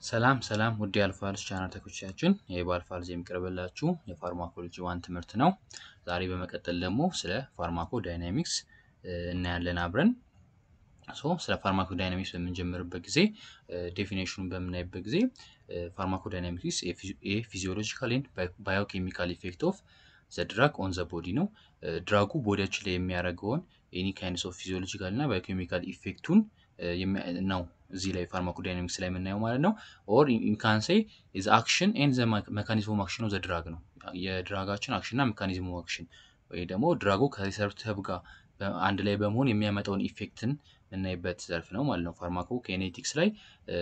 ሰላም ሰላም ውድ የአልፋልስ ቻናል ተከታዮቻችን ይህ በአልፋልስ የሚቀርብላችሁ የፋርማኮሎጂ ዋን ትምህርት ነው። ዛሬ በመቀጠል ደግሞ ስለ ፋርማኮ ዳይናሚክስ እናያለን አብረን። ሶ ስለ ፋርማኮ ዳይናሚክስ በምንጀምርበት ጊዜ ዴፊኔሽኑን በምናይበት ጊዜ ፋርማኮ ዳይናሚክስ የፊዚዮሎጂካል ኤንድ ባዮኬሚካል ኢፌክት ኦፍ ዘ ድራግ ኦን ዘ ቦዲ ነው። ድራጉ ቦዲያችን ላይ የሚያደርገውን ኤኒ ካይንድስ ኦፍ ፊዚዮሎጂካል እና ባዮኬሚካል ኢፌክቱን ነው እዚህ ላይ ፋርማኮዳይናሚክስ ላይ የምናየው ማለት ነው። ኦር ኢንካንሴ ኢዝ አክሽን ኤንድ ዘ መካኒዝም አክሽን ኦፍ ዘ ድራግ ነው። የድራጋችን አክሽን እና ሜካኒዝም አክሽን ወይ ደግሞ ድራጉ ከሪሰርፕተር ጋር አንድ ላይ በመሆን የሚያመጣውን ኢፌክትን የምናይበት ዘርፍ ነው ማለት ነው። ፋርማኮ ኬኔቲክስ ላይ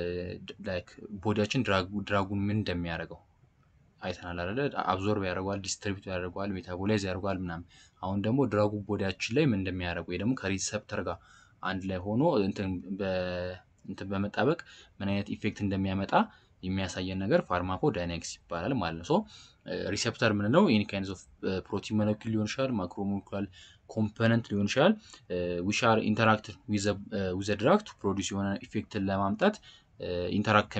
ቦዲያችን ድራጉን ምን እንደሚያደርገው አይተናል አይደለ? አብዞርብ ያደርገዋል፣ ዲስትሪቢዩት ያደርገዋል፣ ሜታቦላይዝ ያደርገዋል ምናምን። አሁን ደግሞ ድራጉ ቦዲያችን ላይ ምን እንደሚያደርገው ወይ ደግሞ ከሪሰፕተር ጋር አንድ ላይ ሆኖ እንትን በመጣበቅ ምን አይነት ኢፌክት እንደሚያመጣ የሚያሳየን ነገር ፋርማኮ ዳይናሚክስ ይባላል ማለት ነው። ሶ ሪሴፕተር ምንለው ኤኒ ካይንድስ ኦፍ ፕሮቲን ሞለኪል ሊሆን ይችላል፣ ማክሮሞለኪውላር ኮምፖነንት ሊሆን ይችላል ዊች አር ኢንተራክት ዊዘ ድራግ ቱ ፕሮዲስ የሆነ ኢፌክትን ለማምጣት ኢንተራክት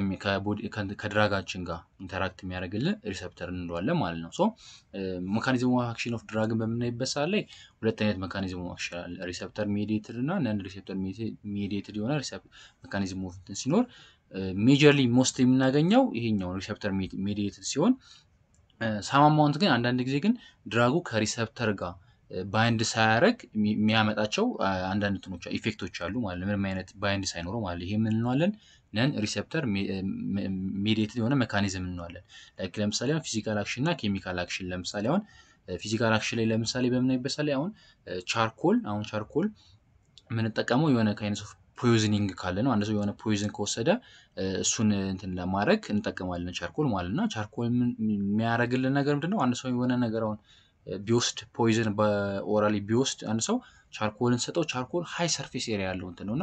ከድራጋችን ጋር ኢንተራክት የሚያደርግልን ሪሰፕተር እንለዋለን ማለት ነው። ሶ ሜካኒዝም ኦፍ አክሽን ኦፍ ድራግን በምናይበት ሰዓት ላይ ሁለት አይነት ሜካኒዝም ኦፍ አክሽን አለ። ሪሰፕተር ሜዲየትድ እና ነን ሪሰፕተር ሜዲየትድ የሆነ ሜካኒዝም ኦፍ እንትን ሲኖር ሜጀርሊ ሞስት የምናገኘው ይሄኛው ሪሰፕተር ሜዲየትድ ሲሆን ሳማማውንት ግን አንዳንድ ጊዜ ግን ድራጉ ከሪሰፕተር ጋር ባይንድ ሳያደርግ የሚያመጣቸው አንዳንድ እንትኖች ኢፌክቶች አሉ ማለት ምንም አይነት ባይንድ ሳይኖረው ማለት ይሄ ምን እንለዋለን? ነን ሪሴፕተር ሜዲየትድ የሆነ ሜካኒዝም እንለዋለን። ላይክ ለምሳሌ አሁን ፊዚካል አክሽን እና ኬሚካል አክሽን ለምሳሌ አሁን ፊዚካል አክሽን ላይ ለምሳሌ በምናይበት ላይ አሁን ቻርኮል አሁን ቻርኮል የምንጠቀመው የሆነ ካይነት ኦፍ ፖይዝኒንግ ካለ ነው። አንድ ሰው የሆነ ፖይዝን ከወሰደ እሱን እንትን ለማድረግ እንጠቀማለን ቻርኮል ማለት እና ቻርኮል የሚያደርግልን ነገር ምንድን ነው? አንድ ሰው የሆነ ነገር አሁን ቢወስድ ፖይዝን በኦራሊ ቢወስድ አንድ ሰው ቻርኮልን ሰጠው። ቻርኮል ሀይ ሰርፌስ ኤሪያ ያለው እንትን ነው እና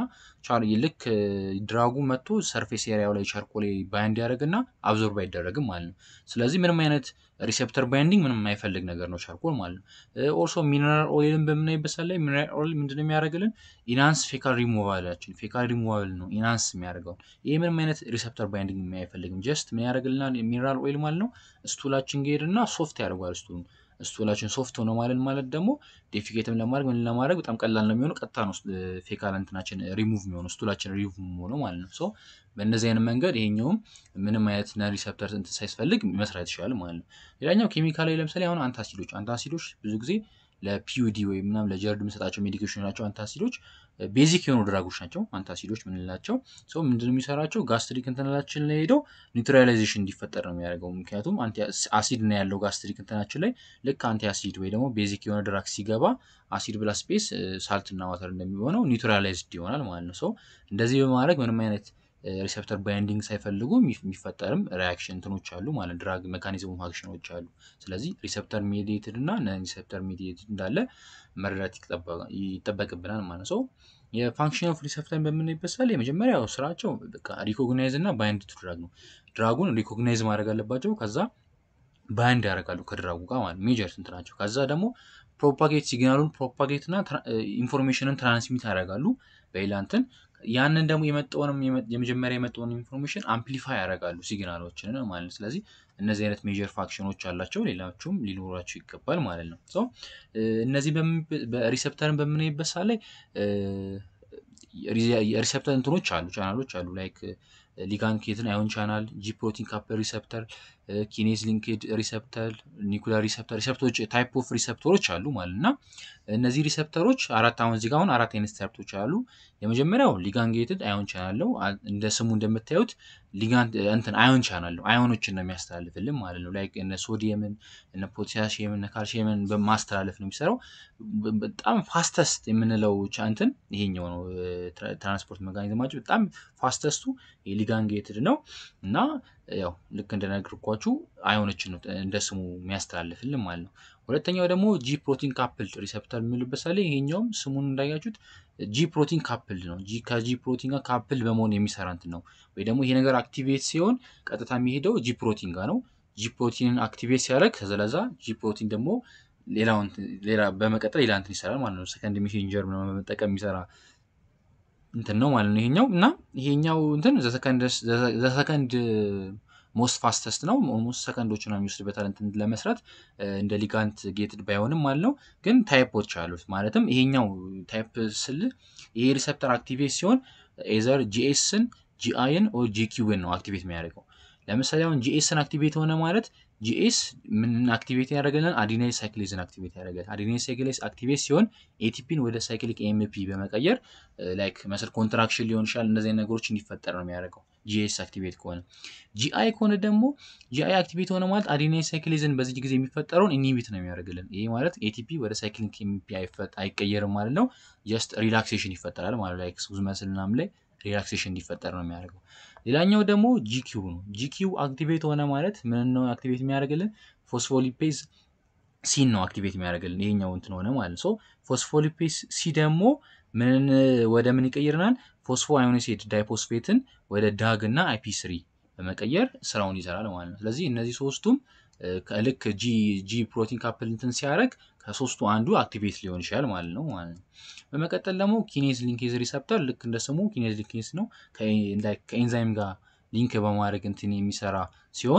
ልክ ድራጉ መጥቶ ሰርፌስ ኤሪያው ላይ ቻርኮል ባይንድ ያደርግና አብዞርብ አይደረግም ማለት ነው። ስለዚህ ምንም አይነት ሪሴፕተር ባይንዲንግ ምንም የማይፈልግ ነገር ነው ቻርኮል ማለት ነው። ኦልሶ ሚነራል ኦይልን በምናይበት ሰዓት ላይ ሚነራል ኦይል ምንድነው የሚያደርግልን? ኢናንስ ፌካል ሪሙቫላችን ፌካል ሪሙቫል ነው ኢናንስ የሚያደርገው። ይህ ምንም አይነት ሪሴፕተር ባይንዲንግ አይፈልግም። ጀስት ምን ያደርግልናል? ሚነራል ኦይል ማለት ነው ስቱላችን ሄድና ሶፍት ያደርገዋል ስቱሉን ስቱላችን ሶፍት ሆነ ማለት ማለት ደግሞ ዴፊኬትም ለማድረግ ምን ለማድረግ በጣም ቀላል ነው የሚሆነው። ቀጥታ ነው ፌካል እንትናችን ሪሙቭ የሚሆነው ስቱላችን ሪሙቭ የሚሆነው ማለት ነው። ሶ በእነዚህ አይነት መንገድ ይሄኛውም ምንም አይነት ነን ሪሰፕተር እንትን ሳያስፈልግ መስራት ይችላል ማለት ነው። ሌላኛው ኬሚካል ላይ ለምሳሌ አሁን አንታሲዶች አንታሲዶች ብዙ ጊዜ ለፒዩዲ ወይም ምናምን ለጀርድ የምንሰጣቸው ሜዲኬሽን ናቸው። አንታሲዶች ቤዚክ የሆኑ ድራጎች ናቸው። አንታሲዶች ምንላቸው ሰው ምንድን የሚሰራቸው ጋስትሪክ እንትናችን ላይ ሄደው ኒውትራላይዜሽን እንዲፈጠር ነው የሚያደርገው። ምክንያቱም አሲድ ነው ያለው ጋስትሪክ እንትናችን ላይ ልክ አንቲ አሲድ ወይ ደግሞ ቤዚክ የሆነ ድራግ ሲገባ አሲድ ብላ ስፔስ ሳልትና ዋተር እንደሚሆነው ኒውትራላይዝድ ይሆናል ማለት ነው። ሰው እንደዚህ በማድረግ ምንም አይነት ሪሴፕተር ባይንዲንግ ሳይፈልጉ የሚፈጠርም ሪያክሽን እንትኖች አሉ ማለት ድራግ ሜካኒዝም አክሽኖች አሉ። ስለዚህ ሪሴፕተር ሜዲየትድ እና ነን ሪሴፕተር ሜዲየትድ እንዳለ መረዳት ይጠበቅብናል ማለት ነው። የፋንክሽን ኦፍ ሪሴፕተር በምናይበት ሰዓት የመጀመሪያው ስራቸው በቃ ሪኮግናይዝ እና ባይንድ ቱ ድራግ ነው። ድራጉን ሪኮግናይዝ ማድረግ አለባቸው። ከዛ ባይንድ ያደርጋሉ ከድራጉ ጋር ማለት ሜጀር ስንት ናቸው። ከዛ ደግሞ ፕሮፓጌት ሲግናሉን ፕሮፓጌት እና ኢንፎርሜሽንን ትራንስሚት ያደርጋሉ በሌላ እንትን ያንን ደግሞ የመጣውንም የመጀመሪያ የመጣውን ኢንፎርሜሽን አምፕሊፋይ ያደርጋሉ ሲግናሎችን ማለት ነው። ስለዚህ እነዚህ አይነት ሜጀር ፋክሽኖች አላቸው፣ ሌሎቹም ሊኖራቸው ይገባል ማለት ነው። ሶ እነዚህ ሪሴፕተርን በምናይበት ሰዓት ላይ የሪሴፕተር እንትኖች አሉ ቻናሎች አሉ ላይክ ሊጋንድ ኬትን አዮን ቻናል፣ ጂ ፕሮቲን ካፕል ሪሰፕተር፣ ኪኔዝ ሊንክድ ሪሰፕተር፣ ኒኩላር ሪሰፕተር ሪሰፕተሮች ታይፕ ኦፍ ሪሰፕተሮች አሉ ማለት እና እነዚህ ሪሰፕተሮች አራት አሁን እዚህ ጋር አሁን አራት አይነት ሪሰፕተሮች አሉ። የመጀመሪያው ሊጋንጌትድ አዮን ቻናል ነው። እንደ ስሙ እንደምታዩት ሊጋንድ እንትን አዮን ቻናል ነው። አዮኖችን ነው የሚያስተላልፍልን ማለት ነው። ላይክ እነ ሶዲየምን እነ ፖታሲየምን እነ ካልሲየምን በማስተላለፍ ነው የሚሰራው። በጣም ፋስተስት የምንለው እንትን ይሄኛው ነው። ትራንስፖርት መካኒዝማቸው በጣም ፋስተስቱ የሊጋንጌትድ ነው እና ያው ልክ እንደነገርኳችሁ አዮኖችን ነው እንደ ስሙ የሚያስተላልፍልን ማለት ነው። ሁለተኛው ደግሞ ጂ ፕሮቲን ካፕልድ ሪሰፕተር የሚልበት ሳለ ይሄኛውም ስሙን እንዳያችሁት ጂ ፕሮቲን ካፕልድ ነው። ከጂ ፕሮቲን ጋር ካፕልድ በመሆን የሚሰራ እንትን ነው። ወይ ደግሞ ይሄ ነገር አክቲቬት ሲሆን ቀጥታ የሚሄደው ጂ ፕሮቲን ጋር ነው። ጂ ፕሮቲንን አክቲቬት ሲያደርግ ከዘለዛ ጂ ፕሮቲን ደግሞ ሌላ በመቀጠል ሌላ እንትን ይሰራል ማለት ነው። ሰከንድ ሜሴንጀር በመጠቀም የሚሰራ እንትን ነው ማለት ነው ይሄኛው እና ይሄኛው እንትን ዘሰከንድ ሞስት ፋስተስት ነው ሞስት ሰከንዶች ነው የሚወስድበታል እንትን ለመስራት እንደ ሊጋንት ጌትድ ባይሆንም ማለት ነው ግን ታይፖች አሉት ማለትም ይሄኛው ታይፕ ስል ይሄ ሪሰፕተር አክቲቬት ሲሆን ኤዘር ጂኤስን ጂአይን ኦር ጂኪውን ነው አክቲቬት የሚያደርገው ለምሳሌ አሁን ጂኤስን አክቲቬት ሆነ ማለት ጂኤስ ምን አክቲቬት ያደረገልን አዲናይል ሳይክሊዝን አክቲቬት ያደረጋል አዲናይል ሳይክሊዝ አክቲቬት ሲሆን ኤቲፒን ወደ ሳይክሊክ ኤምፒ በመቀየር ላይክ መስል ኮንትራክሽን ሊሆን ይችላል እነዚህ ነገሮች እንዲፈጠር ነው የሚያደርገው ጂኤስ አክቲቬት ከሆነ ጂአይ ከሆነ ደግሞ ጂአይ አክቲቬት ሆነ ማለት አዲናይል ሳይክሊዝን በዚህ ጊዜ የሚፈጠረውን ኢኒቢት ነው የሚያደርግልን ይሄ ማለት ኤቲፒ ወደ ሳይክሊክ ኤምፒ አይቀየርም ማለት ነው ጀስት ሪላክሴሽን ይፈጠራል ማለት ላይክ ሱዝ መስል ምናምን ላይ ሪላክሴሽን እንዲፈጠር ነው የሚያደርገው ሌላኛው ደግሞ ጂኪው ነው ጂኪው አክቲቬት ሆነ ማለት ምን ነው አክቲቬት የሚያደርግልን ፎስፎሊፔዝ ሲን ነው አክቲቬት የሚያደርግልን ይሄኛው እንትን ሆነ ማለት ሶ ፎስፎሊፔዝ ሲ ደግሞ ምን ወደ ምን ይቀይርናል ፎስፎ አዮኒሴድ ዳይፖስፌትን ወደ ዳግ እና አይፒ ስሪ በመቀየር ስራውን ይሰራል ማለት ነው ስለዚህ እነዚህ ሶስቱም ልክ ጂ ፕሮቲን ካፕል እንትን ሲያደርግ ከሶስቱ አንዱ አክቲቬት ሊሆን ይችላል ማለት ነው ማለት ነው በመቀጠል ደግሞ ኪኔዝ ሊንኬዝ ሪሰፕተር ልክ እንደ ስሙ ኪኔዝ ሊንኬዝ ነው ከኤንዛይም ጋር ሊንክ በማድረግ እንትን የሚሰራ ሲሆን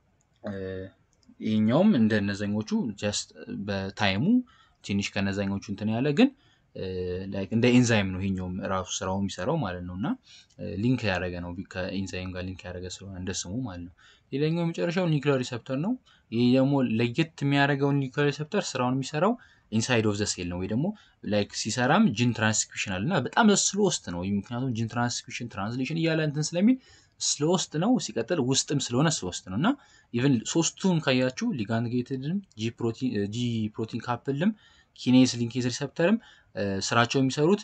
ይህኛውም እንደ እነዛኞቹ ጀስት በታይሙ ትንሽ ከነዛኞቹ እንትን ያለ ግን እንደ ኤንዛይም ነው ይሄኛውም ራሱ ስራው የሚሰራው ማለት ነው እና ሊንክ ያደረገ ነው ከኤንዛይም ጋር ሊንክ ያደረገ ስለሆነ እንደ ስሙ ማለት ነው ሌላኛው የመጨረሻው ኒክሊር ሪሰፕተር ነው ይህ ደግሞ ለየት የሚያደርገው ኒክሊር ሪሰፕተር ስራውን የሚሰራው ኢንሳይድ ኦፍ ዘ ሴል ነው ወይ ደግሞ ላይክ ሲሰራም ጂን ትራንስክሪፕሽን አለ እና በጣም ስሎስት ነው ምክንያቱም ጂን ትራንስክሪፕሽን ትራንስሌሽን እያለ እንትን ስለሚል ስሎስት ነው ሲቀጥል ውስጥም ስለሆነ ስሎስት ነው እና ኢቨን ሶስቱም ካያችሁ ሊጋንድ ጌትድም ጂ ፕሮቲን ካፕልም ኪኔስ ሊንኬዝ ሪሰፕተርም ስራቸው የሚሰሩት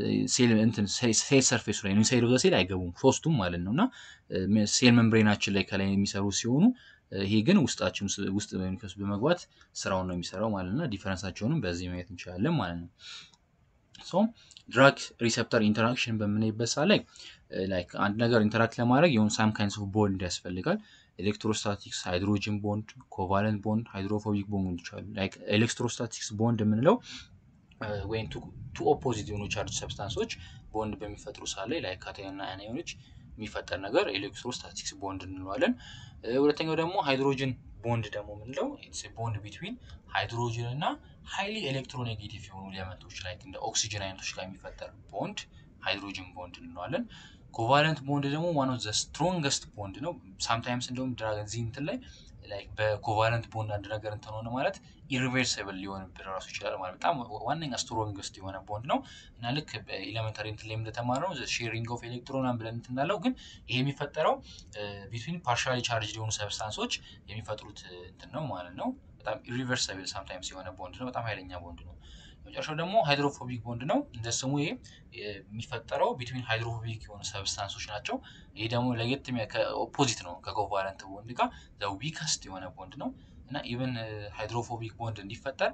ሴል ሰርፌስ ላይ ኢንሳይድ ኦፍ ዘ ሴል አይገቡም ሶስቱም ማለት ነው እና ሴል መምብሬናችን ላይ ከላይ የሚሰሩ ሲሆኑ ይሄ ግን ውስጣችን ውስጥ በመግባት ስራውን ነው የሚሰራው ማለት ነው ዲፈረንሳቸውንም በዚህ ማየት እንችላለን ማለት ነው ሶ ድራግ ሪሰፕተር ኢንተራክሽን በምናይበት ሰዓት ላይ ላይክ አንድ ነገር ኢንተራክት ለማድረግ የሆኑ ሳም ካይንስ ኦፍ ቦንድ ያስፈልጋል ኤሌክትሮስታቲክስ ሃይድሮጅን ቦንድ ኮቫለንት ቦንድ ሃይድሮፎቢክ ቦንዶች አሉ ላይክ ኤሌክትሮስታቲክስ ቦንድ የምንለው ወይም ቱ ኦፖዚት የሆኑ ቻርጅ ሰብስታንሶች ቦንድ በሚፈጥሩ ሰዓት ላይ ላይክ ካታዮንና አናዮኖች የሚፈጠር ነገር ኤሌክትሮስታቲክስ ቦንድ እንለዋለን ሁለተኛው ደግሞ ሃይድሮጅን ቦንድ ደግሞ የምንለው ቦንድ ቢትዊን ሃይድሮጅን እና ሃይሊ ኤሌክትሮኔጌቲቭ የሆኑ ኤሌመንቶች ላይ እንደ ኦክሲጅን አይነቶች ጋር የሚፈጠር ቦንድ ሃይድሮጅን ቦንድ እንለዋለን ኮቫለንት ቦንድ ደግሞ ዋን ኦፍ ዘ ስትሮንገስት ቦንድ ነው ሳምታይምስ እንደውም ድራገን ዚህ እንትን ላይ ላይክ በኮቫለንት ቦንድ አንድ ነገር እንትን ሆነ ማለት ኢሪቨርሲብል ሊሆንብን ራሱ ይችላል ማለት በጣም ዋነኛ ስትሮንግስት የሆነ ቦንድ ነው እና ልክ በኤሌመንታሪ እንትን ላይ እንደተማርነው ሼሪንግ ኦፍ ኤሌክትሮን ብለን እንትን እንዳለው ግን ይሄ የሚፈጠረው ቢትዊን ፓርሻሊ ቻርጅ የሆኑ ሰብስታንሶች የሚፈጥሩት እንትን ነው ማለት ነው በጣም ኢሪቨርሲብል ሳምታይምስ የሆነ ቦንድ ነው በጣም ኃይለኛ ቦንድ ነው መጨረሻው ደግሞ ሃይድሮፎቢክ ቦንድ ነው እንደ ስሙ ይሄ የሚፈጠረው ቢትዊን ሃይድሮፎቢክ የሆኑ ሰብስታንሶች ናቸው ይሄ ደግሞ ለየት ኦፖዚት ነው ከኮቫለንት ቦንድ ጋር ዊከስት የሆነ ቦንድ ነው እና ኢቨን ሃይድሮፎቢክ ቦንድ እንዲፈጠር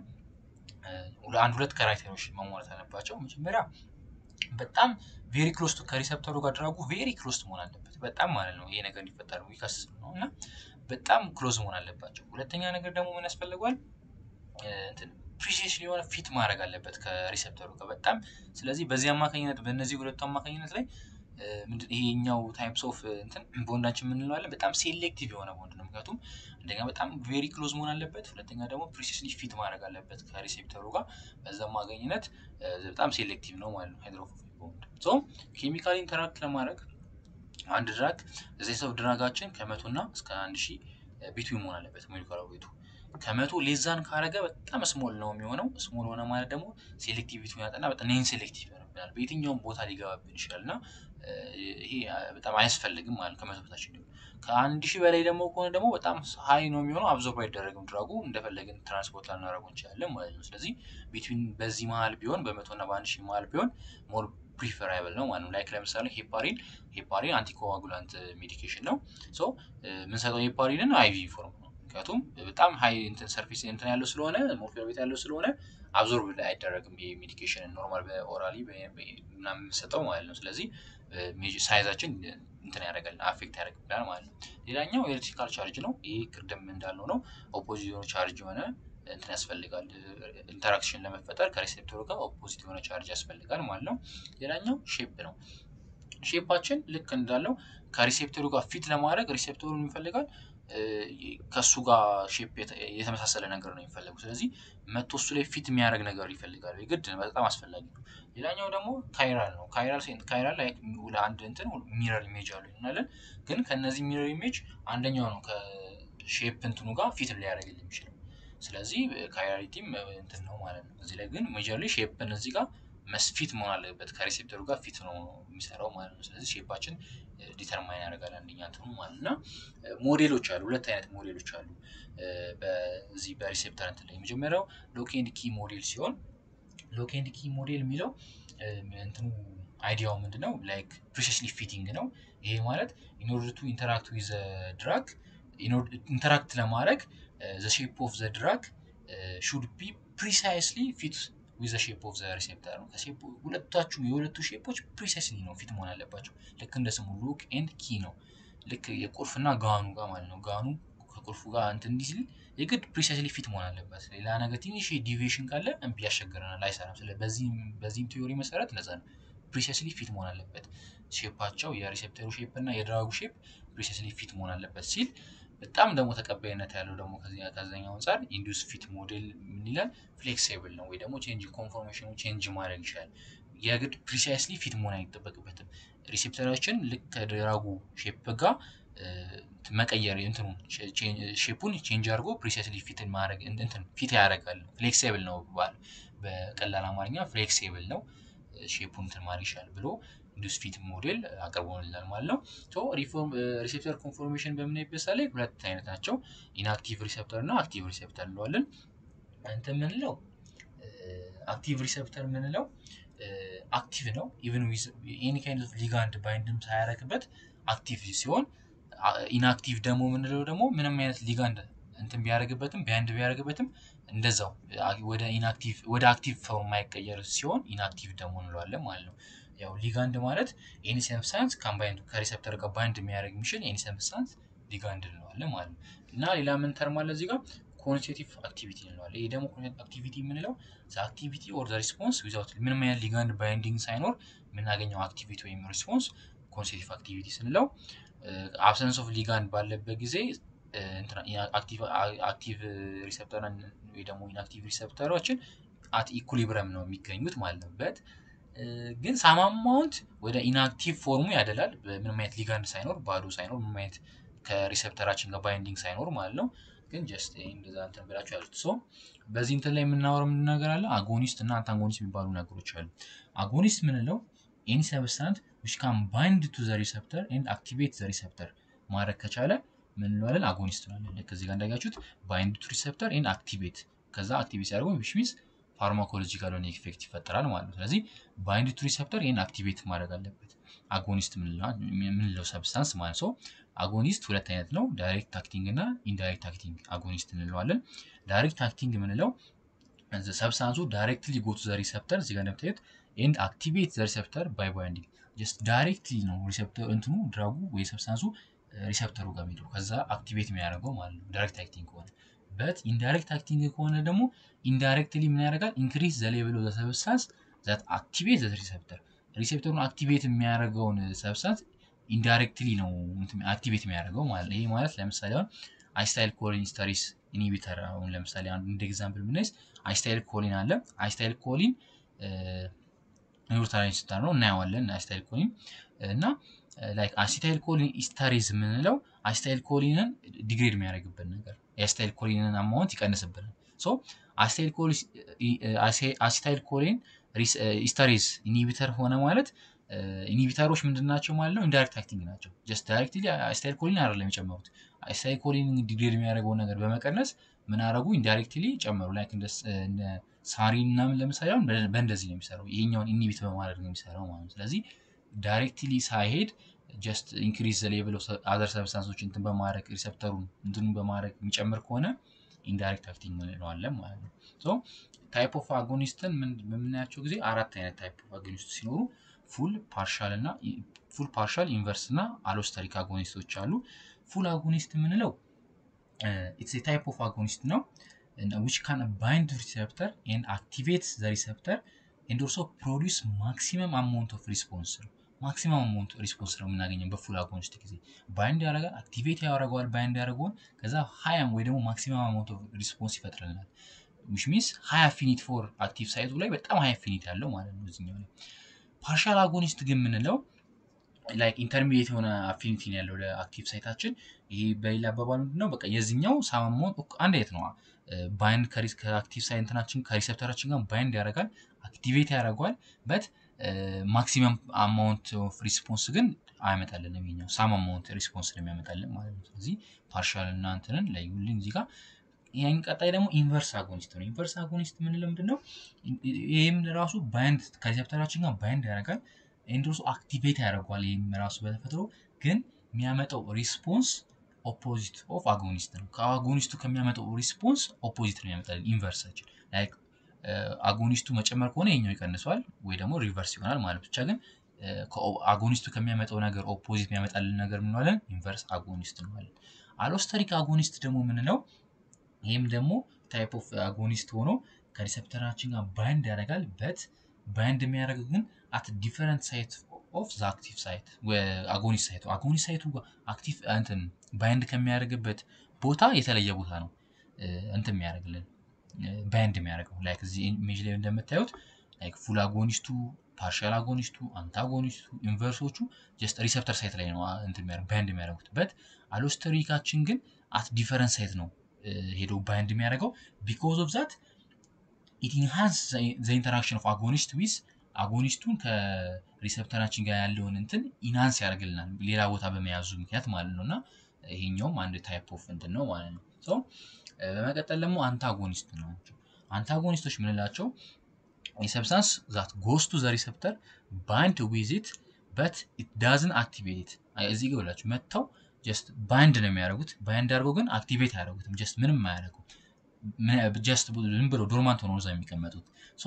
አንድ ሁለት ካራክተሮች መሟላት አለባቸው መጀመሪያ በጣም ቬሪ ክሎስ ከሪሰፕተሩ ጋር ድራጉ ቬሪ ክሎስ መሆን አለበት በጣም ማለት ነው ይሄ ነገር እንዲፈጠር ዊከስት ነው እና በጣም ክሎዝ መሆን አለባቸው ሁለተኛ ነገር ደግሞ ምን ያስፈልገዋል ፕሪሲሽን የሆነ ፊት ማድረግ አለበት ከሪሴፕተሩ ጋር በጣም ስለዚህ በዚህ አማካኝነት በእነዚህ ሁለቱ አማካኝነት ላይ ይሄኛው ታይፕስ ኦፍ እንትን ቦንዳችን የምንለዋለን በጣም ሴሌክቲቭ የሆነ ቦንድ ነው ምክንያቱም አንደኛ በጣም ቬሪ ክሎዝ መሆን አለበት ሁለተኛ ደግሞ ፕሪሲስሊ ፊት ማድረግ አለበት ከሪሴፕተሩ ጋር በዛ አማካኝነት በጣም ሴሌክቲቭ ነው ማለት ነው ሃይድሮፎቢክ ቦንድ ሶ ኬሚካል ኢንተራክት ለማድረግ አንድ ድራግ እዚህ ሰው ድራጋችን ከመቶ እና እስከ አንድ ሺህ ቢትዊን መሆን አለበት ሞሊኩላር ዌቱ ከመቶ ሌዛን ካረገ በጣም ስሞል ነው የሚሆነው ስሞል ሆነ ማለት ደግሞ ሴሌክቲቪቲ ያጠና በጣም ኔን ሴሌክቲቭ ይሆንብናል በየትኛውም ቦታ ሊገባብን ይችላል እና ይሄ በጣም አያስፈልግም ማለት ከመቶ በታች እንዲሆን ከአንድ ሺህ በላይ ደግሞ ከሆነ ደግሞ በጣም ሀይ ነው የሚሆነው አብዞርብ አይደረግም ድራጉ እንደፈለግን ትራንስፖርት ልናደረጉ እንችላለን ማለት ነው ስለዚህ ቢትዊን በዚህ መሀል ቢሆን በመቶ እና በአንድ ሺህ መሀል ቢሆን ሞር ፕሪፈራብል ነው ማለት ነው ላይክ ለምሳሌ ሄፓሪን ሄፓሪን አንቲኮዋጉላንት ሜዲኬሽን ነው ሶ የምንሰጠው ሄፓሪንን አይቪ ፎርም ነው ምክንያቱም በጣም ሀይ እንትን ሰርፌስ እንትን ያለው ስለሆነ ሞርፊያ ቤት ያለው ስለሆነ አብዞርብ አይደረግም ይሄ ሜዲኬሽን ኖርማል በኦራሊ ምናምን የምንሰጠው ማለት ነው ስለዚህ ሳይዛችን እንትን ያደርጋል አፌክት ያደርግብናል ማለት ነው ሌላኛው ኤሌክትሪካል ቻርጅ ነው ይህ ቅድም እንዳለው ነው ኦፖዚት የሆነ ቻርጅ የሆነ እንትን ያስፈልጋል ኢንተራክሽን ለመፈጠር ከሪሴፕተሩ ጋር ኦፖዚት የሆነ ቻርጅ ያስፈልጋል ማለት ነው። ሌላኛው ሼፕ ነው። ሼፓችን ልክ እንዳለው ከሪሴፕተሩ ጋር ፊት ለማድረግ ሪሴፕተሩን ይፈልጋል ከእሱ ጋር ሼፕ የተመሳሰለ ነገር ነው የሚፈለጉ። ስለዚህ መቶ እሱ ላይ ፊት የሚያደርግ ነገር ይፈልጋል ግድ በጣም አስፈላጊ ነው። ሌላኛው ደግሞ ካይራል ነው። ካይራል ካይራል ላይ ለአንድ እንትን ሚረር ኢሜጅ አሉ እንላለን። ግን ከነዚህ ሚረር ኢሜጅ አንደኛው ነው ከሼፕ እንትኑ ጋር ፊት ሊያደርግልን የሚችለው። ስለዚህ ካይራሊቲም እንትን ነው ማለት ነው። እዚህ ላይ ግን ሜጀርሊ ሼፕን እዚህ ጋር መስፊት መሆን አለበት ከሪሴፕተሩ ጋር ፊት ነው የሚሰራው ማለት ነው። ስለዚህ ሼፓችን ዲተርማይን ያደርጋል አንደኛ እንትኑ ማለት እና ሞዴሎች አሉ። ሁለት አይነት ሞዴሎች አሉ በዚህ በሪሴፕተር እንትን ላይ የመጀመሪያው ሎክ ኤንድ ኪ ሞዴል ሲሆን ሎክ ኤንድ ኪ ሞዴል የሚለው እንትኑ አይዲያው ምንድነው ላይክ ፕሪሲስሊ ፊቲንግ ነው። ይሄ ማለት ኢንኦርደር ቱ ኢንተራክት ዊዝ ድራግ ኢንተራክት ለማድረግ ዘ ሼፕ ኦፍ ዘ ድራግ ሹድ ቢ ፕሪሳይስሊ ፊት ዊዝ ሼፕ ኦፍ ዘ ሪሴፕተር ነው። ሁለታችሁም የሁለቱ ሼፖች ፕሪሳይስሊ ነው ፊት መሆን አለባቸው። ልክ እንደ ስሙ ሎክ ኤንድ ኪ ነው። ልክ የቁልፍና ጋኑ ጋር ማለት ነው። ጋኑ ከቁልፉ ጋር እንትን እንዲህ ሲል የግድ ፕሪሳይስሊ ፊት መሆን አለበት። ሌላ ነገር ትንሽ ዲቪዬሽን ካለ እምቢ ያስቸግረናል፣ አይሰራም። ስለ በዚህም ቲዮሪ መሰረት ለዛ ነው ፕሪሳይስሊ ፊት መሆን አለበት። ሼፓቸው የሪሴፕተሩ ሼፕ እና የድራጉ ሼፕ ፕሪሳይስሊ ፊት መሆን አለበት ሲል በጣም ደግሞ ተቀባይነት ያለው ደግሞ ከዛኛው አንጻር ኢንዱስ ፊት ሞዴል ምን ይላል? ፍሌክሲብል ነው ወይ ደግሞ ቼንጅ ኮንፎርሜሽኑ ቼንጅ ማድረግ ይችላል። የግድ ፕሪሳይስሊ ፊት መሆን አይጠበቅበትም። ሪሴፕተራችን ልክ ከድራጉ ሼፕ ጋር መቀየር እንትኑ ሼፑን ቼንጅ አድርጎ ፕሪሳይስሊ ፊትን ማድረግ እንትን ፊት ያደርጋል። ፍሌክሲብል ነው ባል በቀላል አማርኛ ፍሌክሲብል ነው ሼፑን እንትን ማድረግ ይችላል ብሎ ኢንዱስ ፊት ሞዴል አቅርቦልናል ማለት ነው። ሪሴፕተር ኮንፎርሜሽን በምናይበት ላይ ሁለት አይነት ናቸው። ኢንአክቲቭ ሪሴፕተር እና አክቲቭ ሪሴፕተር እንለዋለን። እንትን የምንለው አክቲቭ ሪሴፕተር የምንለው አክቲቭ ነው። ኢቨን ዊዝ ኤኒ ካይንድ ኦፍ ሊጋንድ ባይንድም ሳያረግበት አክቲቭ ሲሆን፣ ኢንአክቲቭ ደግሞ የምንለው ደግሞ ምንም አይነት ሊጋንድ እንትን ቢያደርግበትም ባይንድ ቢያደርግበትም እንደዛው ወደ ኢንአክቲቭ ወደ አክቲቭ ፎርም የማይቀየር ሲሆን ኢንአክቲቭ ደግሞ እንለዋለን ማለት ነው። ያው ሊጋንድ ማለት ኤኒ ሰብስታንስ ካምባይንድ ከሪሴፕተር ጋር ባይንድ የሚያደርግ የሚችል ኤኒ ሰብስታንስ ሊጋንድ እንለዋለን ማለት ነው። እና ሌላ ምን ተርም አለ እዚህ ጋር ኮንስቲቲቭ አክቲቪቲ እንለዋለን። ይህ ደግሞ ኮንስቲቲቭ አክቲቪቲ የምንለው አክቲቪቲ ኦር ሪስፖንስ ዊዛውት ምንም አይነት ሊጋንድ ባይንዲንግ ሳይኖር የምናገኘው አክቲቪቲ ወይም ሪስፖንስ ኮንስቲቲቭ አክቲቪቲ ስንለው አብሰንስ ኦፍ ሊጋንድ ባለበት ጊዜ አክቲቭ ሪሴፕተር ወይ ደግሞ ኢንአክቲቭ ሪሴፕተሮችን አት ኢኩሊብረም ነው የሚገኙት ማለት ነው በት ግን ሳማማውንት ወደ ኢንአክቲቭ ፎርሙ ያደላል። ምንም አይነት ሊጋንድ ሳይኖር ባዶ ሳይኖር ምንም አይነት ከሪሴፕተራችን ጋር ባይንዲንግ ሳይኖር ማለት ነው። ግን ጀስት እንደዛ እንትን ብላችሁ ያዙት። ሶ በዚህ እንትን ላይ የምናወራው ምን ነገር አለ? አጎኒስት እና አንታጎኒስት የሚባሉ ነገሮች አሉ። አጎኒስት ምንለው ኤኒ ሰብስታንት ዊች ካን ባይንድ ቱ ዘ ሪሴፕተር ኤንድ አክቲቬት ዘ ሪሴፕተር ማድረግ ከቻለ ምን እንለዋለን? አጎኒስት እንላለን። ልክ እዚህ ጋር እንዳያችሁት ባይንድ ቱ ሪሴፕተር ኤንድ አክቲቬት ከዛ አክቲቬት ሲያደርገው ዊች ሚንስ ፋርማኮሎጂካል የሆነ ኢፌክት ይፈጠራል ማለት ነው። ስለዚህ ባይንድ ቱ ሪሴፕተር ይህን አክቲቬት ማድረግ አለበት። አጎኒስት የምንለው ሰብስታንስ ማለት ሰው አጎኒስት ሁለት አይነት ነው፣ ዳይሬክት አክቲንግ እና ኢንዳይሬክት አክቲንግ አጎኒስት እንለዋለን። ዳይሬክት አክቲንግ የምንለው ሰብስታንሱ ዳይሬክትሊ ጎቱ ዘ ሪሴፕተር እዚጋ እንደምታዩት ኤንድ አክቲቬት ዘ ሪሴፕተር ባይ ባይንዲንግ ጀስት ዳይሬክትሊ ነው ሪሴፕተር እንትኑ ድራጉ ወይ ሰብስታንሱ ሪሴፕተሩ ጋር የሚሄደው ከዛ አክቲቬት የሚያደርገው ማለት ነው ዳይሬክት አክቲንግ ከሆነ በት ኢንዳይሬክት አክቲንግ ከሆነ ደግሞ ኢንዳይሬክትሊ ምን ያደርጋል? ኢንክሪዝ ዘ ሌቭል ኦፍ ዘ ሰብስታንስ ዛት አክቲቬት ዘ ሪሴፕተር ሪሴፕተሩን አክቲቬት የሚያደርገውን ሰብስታንስ ኢንዳይሬክትሊ ነው አክቲቬት የሚያደርገው ማለት ነው። ይሄ ማለት ለምሳሌ አሁን አይስታይል ኮሊን ስተሪስ ኢኒቢተር አሁን ለምሳሌ አንዱ እንደ ኤግዛምፕል ብናይስ አይስታይል ኮሊን አለ። አይስታይል ኮሊን ኒውሮታራይን ስታር ነው እናየዋለን። አይስታይል ኮሊን እና ላይክ አሲታይል ኮሊን ኢስታሪዝ የምንለው አሲታይል ኮሊንን ዲግሬድ የሚያደርግበት ነገር የአሲታይል ኮሊንን አማውንት ይቀንስብናል። ሶ አሲታይል ኮሊን ኢስታሪዝ ኢኒቢተር ሆነ ማለት ኢኒቢተሮች ምንድን ናቸው ማለት ነው? ኢንዳይሬክት አክቲንግ ናቸው። ጀስት ዳይሬክትሊ አሲታይል ኮሊን አይደለም የጨመሩት። አሲታይል ኮሊን ዲግሬድ የሚያደርገውን ነገር በመቀነስ ምን አደረጉ? ኢንዳይሬክትሊ ጨመሩ። ላይክ እንደ ሳሪን ምናምን ለምሳሌ አሁን በእንደዚህ ነው የሚሰራው። ይሄኛውን ኢኒቢት በማድረግ ነው የሚሰራው ማለት ነው። ስለዚህ ዳይሬክትሊ ሳይሄድ ጀስት ኢንክሪዝ ዘ ሌቭል ኦፍ አዘር ሰብስታንሶች እንትን በማድረግ ሪሰፕተሩን እንትኑ በማድረግ የሚጨምር ከሆነ ኢንዳይሬክት አክቲንግ እንለዋለን ማለት ነው። ሶ ታይፕ ኦፍ አጎኒስትን በምናያቸው ጊዜ አራት አይነት ታይፕ ኦፍ አጎኒስት ሲኖሩ ፉል ፓርሻል እና ፉል ፓርሻል ኢንቨርስ እና አሎስተሪክ አጎኒስቶች አሉ። ፉል አጎኒስት የምንለው ኢትስ ታይፕ ኦፍ አጎኒስት ነው ዊች ካን ባይንድ ሪሴፕተር ኤንድ አክቲቬት ዘ ሪሴፕተር ኤንድ ኦልሶ ፕሮዲውስ ማክሲመም አማውንት ኦፍ ሪስፖንስ ነው። ማክሲመም አማውንት ሪስፖንስ ነው የምናገኘው በፉል አጎኒስት ጊዜ ባይንድ ያደርጋል፣ አክቲቬት ያደርገዋል፣ ባይንድ ያደርገዋል። ከዛ ሀያም ወይ ደግሞ ማክሲመም አማውንት ኦፍ ሪስፖንስ ይፈጥርልናል። ዊች ሚንስ ሀይ አፊኒቲ ፎር አክቲቭ ሳይቱ ላይ በጣም ሀይ አፊኒቲ ያለው ማለት ነው እዚኛው ላይ። ፓርሻል አጎኒስት ግን የምንለው ላይክ ኢንተርሚዲየት የሆነ አፊኒቲ ነው ያለው ለአክቲቭ ሳይታችን። ይሄ በሌላ አባባል ምንድነው በቃ የዚኛው ሳማሞን አንድ አይነት ነው። ባይንድ ከአክቲቭ ሳይትናችን ከሪሴፕተራችን ጋር ባይንድ ያደርጋል፣ አክቲቬት ያደርገዋል በት ማክሲመም አማውንት ኦፍ ሪስፖንስ ግን አይመጣልንም። ይኛው ሳም አማውንት ሪስፖንስ ነው የሚያመጣልን ማለት ነው። ስለዚህ ፓርሻል እና እንትንን ለዩልኝ እዚህ ጋር ይህን ቀጣይ ደግሞ ኢንቨርስ አጎኒስት ነው። ኢንቨርስ አጎኒስት የምንለው ምንድን ነው? ይህም ራሱ ባይንድ ከሪሴፕተራችን ጋር ባይንድ ያደርጋል ኤንድሮሱ አክቲቬት ያደርገዋል። ይህም ራሱ በተፈጥሮ ግን የሚያመጣው ሪስፖንስ ኦፖዚት ኦፍ አጎኒስት ነው። ከአጎኒስቱ ከሚያመጣው ሪስፖንስ ኦፖዚት ነው የሚያመጣልን ኢንቨርሳችን ላይክ አጎኒስቱ መጨመር ከሆነ የኛው ይቀንሰዋል ወይ ደግሞ ሪቨርስ ይሆናል ማለት ብቻ ግን አጎኒስቱ ከሚያመጣው ነገር ኦፖዚት የሚያመጣልን ነገር ምንዋለን ኢንቨርስ አጎኒስት እንዋለን። አሎስተሪክ አጎኒስት ደግሞ የምንለው ይህም ደግሞ ታይፕ ኦፍ አጎኒስት ሆኖ ከሪሰፕተራችን ጋር ባይንድ ያደርጋል በት ባይንድ የሚያደርግ ግን አት ዲፈረንት ሳይት ኦፍ ዘ አክቲቭ ሳይት አጎኒስት ሳይቱ አጎኒስት ሳይቱ አክቲቭ እንትን ባይንድ ከሚያደርግበት ቦታ የተለየ ቦታ ነው እንትን የሚያደርግልን ባይንድ የሚያደርገው ላይክ እዚህ ኢሜጅ ላይ እንደምታዩት ላይክ ፉል አጎኒስቱ ፓርሻል አጎኒስቱ አንታጎኒስቱ ኢንቨርሶቹ ጀስት ሪሰፕተር ሳይት ላይ ነው እንትን የሚያደርግ ባይንድ የሚያደርጉት በት አሎስተሪካችን ግን አት ዲፈረንት ሳይት ነው ሄዶ ባይንድ የሚያደርገው ቢኮዝ ኦፍ ዛት ኢት ኢንሃንስ ዘ ኢንተራክሽን ኦፍ አጎኒስት ዊዝ አጎኒስቱን ከሪሰፕተራችን ጋር ያለውን እንትን ኢንሃንስ ያደርግልናል ሌላ ቦታ በመያዙ ምክንያት ማለት ነው እና ይሄኛውም አንድ ታይፕ ኦፍ እንትን ነው ማለት ነው ሶ በመቀጠል ደግሞ አንታጎኒስት ናቸው አንታጎኒስቶች የምንላቸው የሰብስታንስ ዛት ጎስቱ ዘ ሪሰፕተር ባይንድ ዊዚት በት ኢት ዳዝን አክቲቬት እዚህ ጋ ብላችሁ መጥተው ጀስት ባይንድ ነው የሚያደርጉት ባይንድ አድርገው ግን አክቲቬት አያደርጉትም ጀስት ምንም አያደርጉም ጀስት ዝም ብሎ ዶርማንት ሆኖ እዛ የሚቀመጡት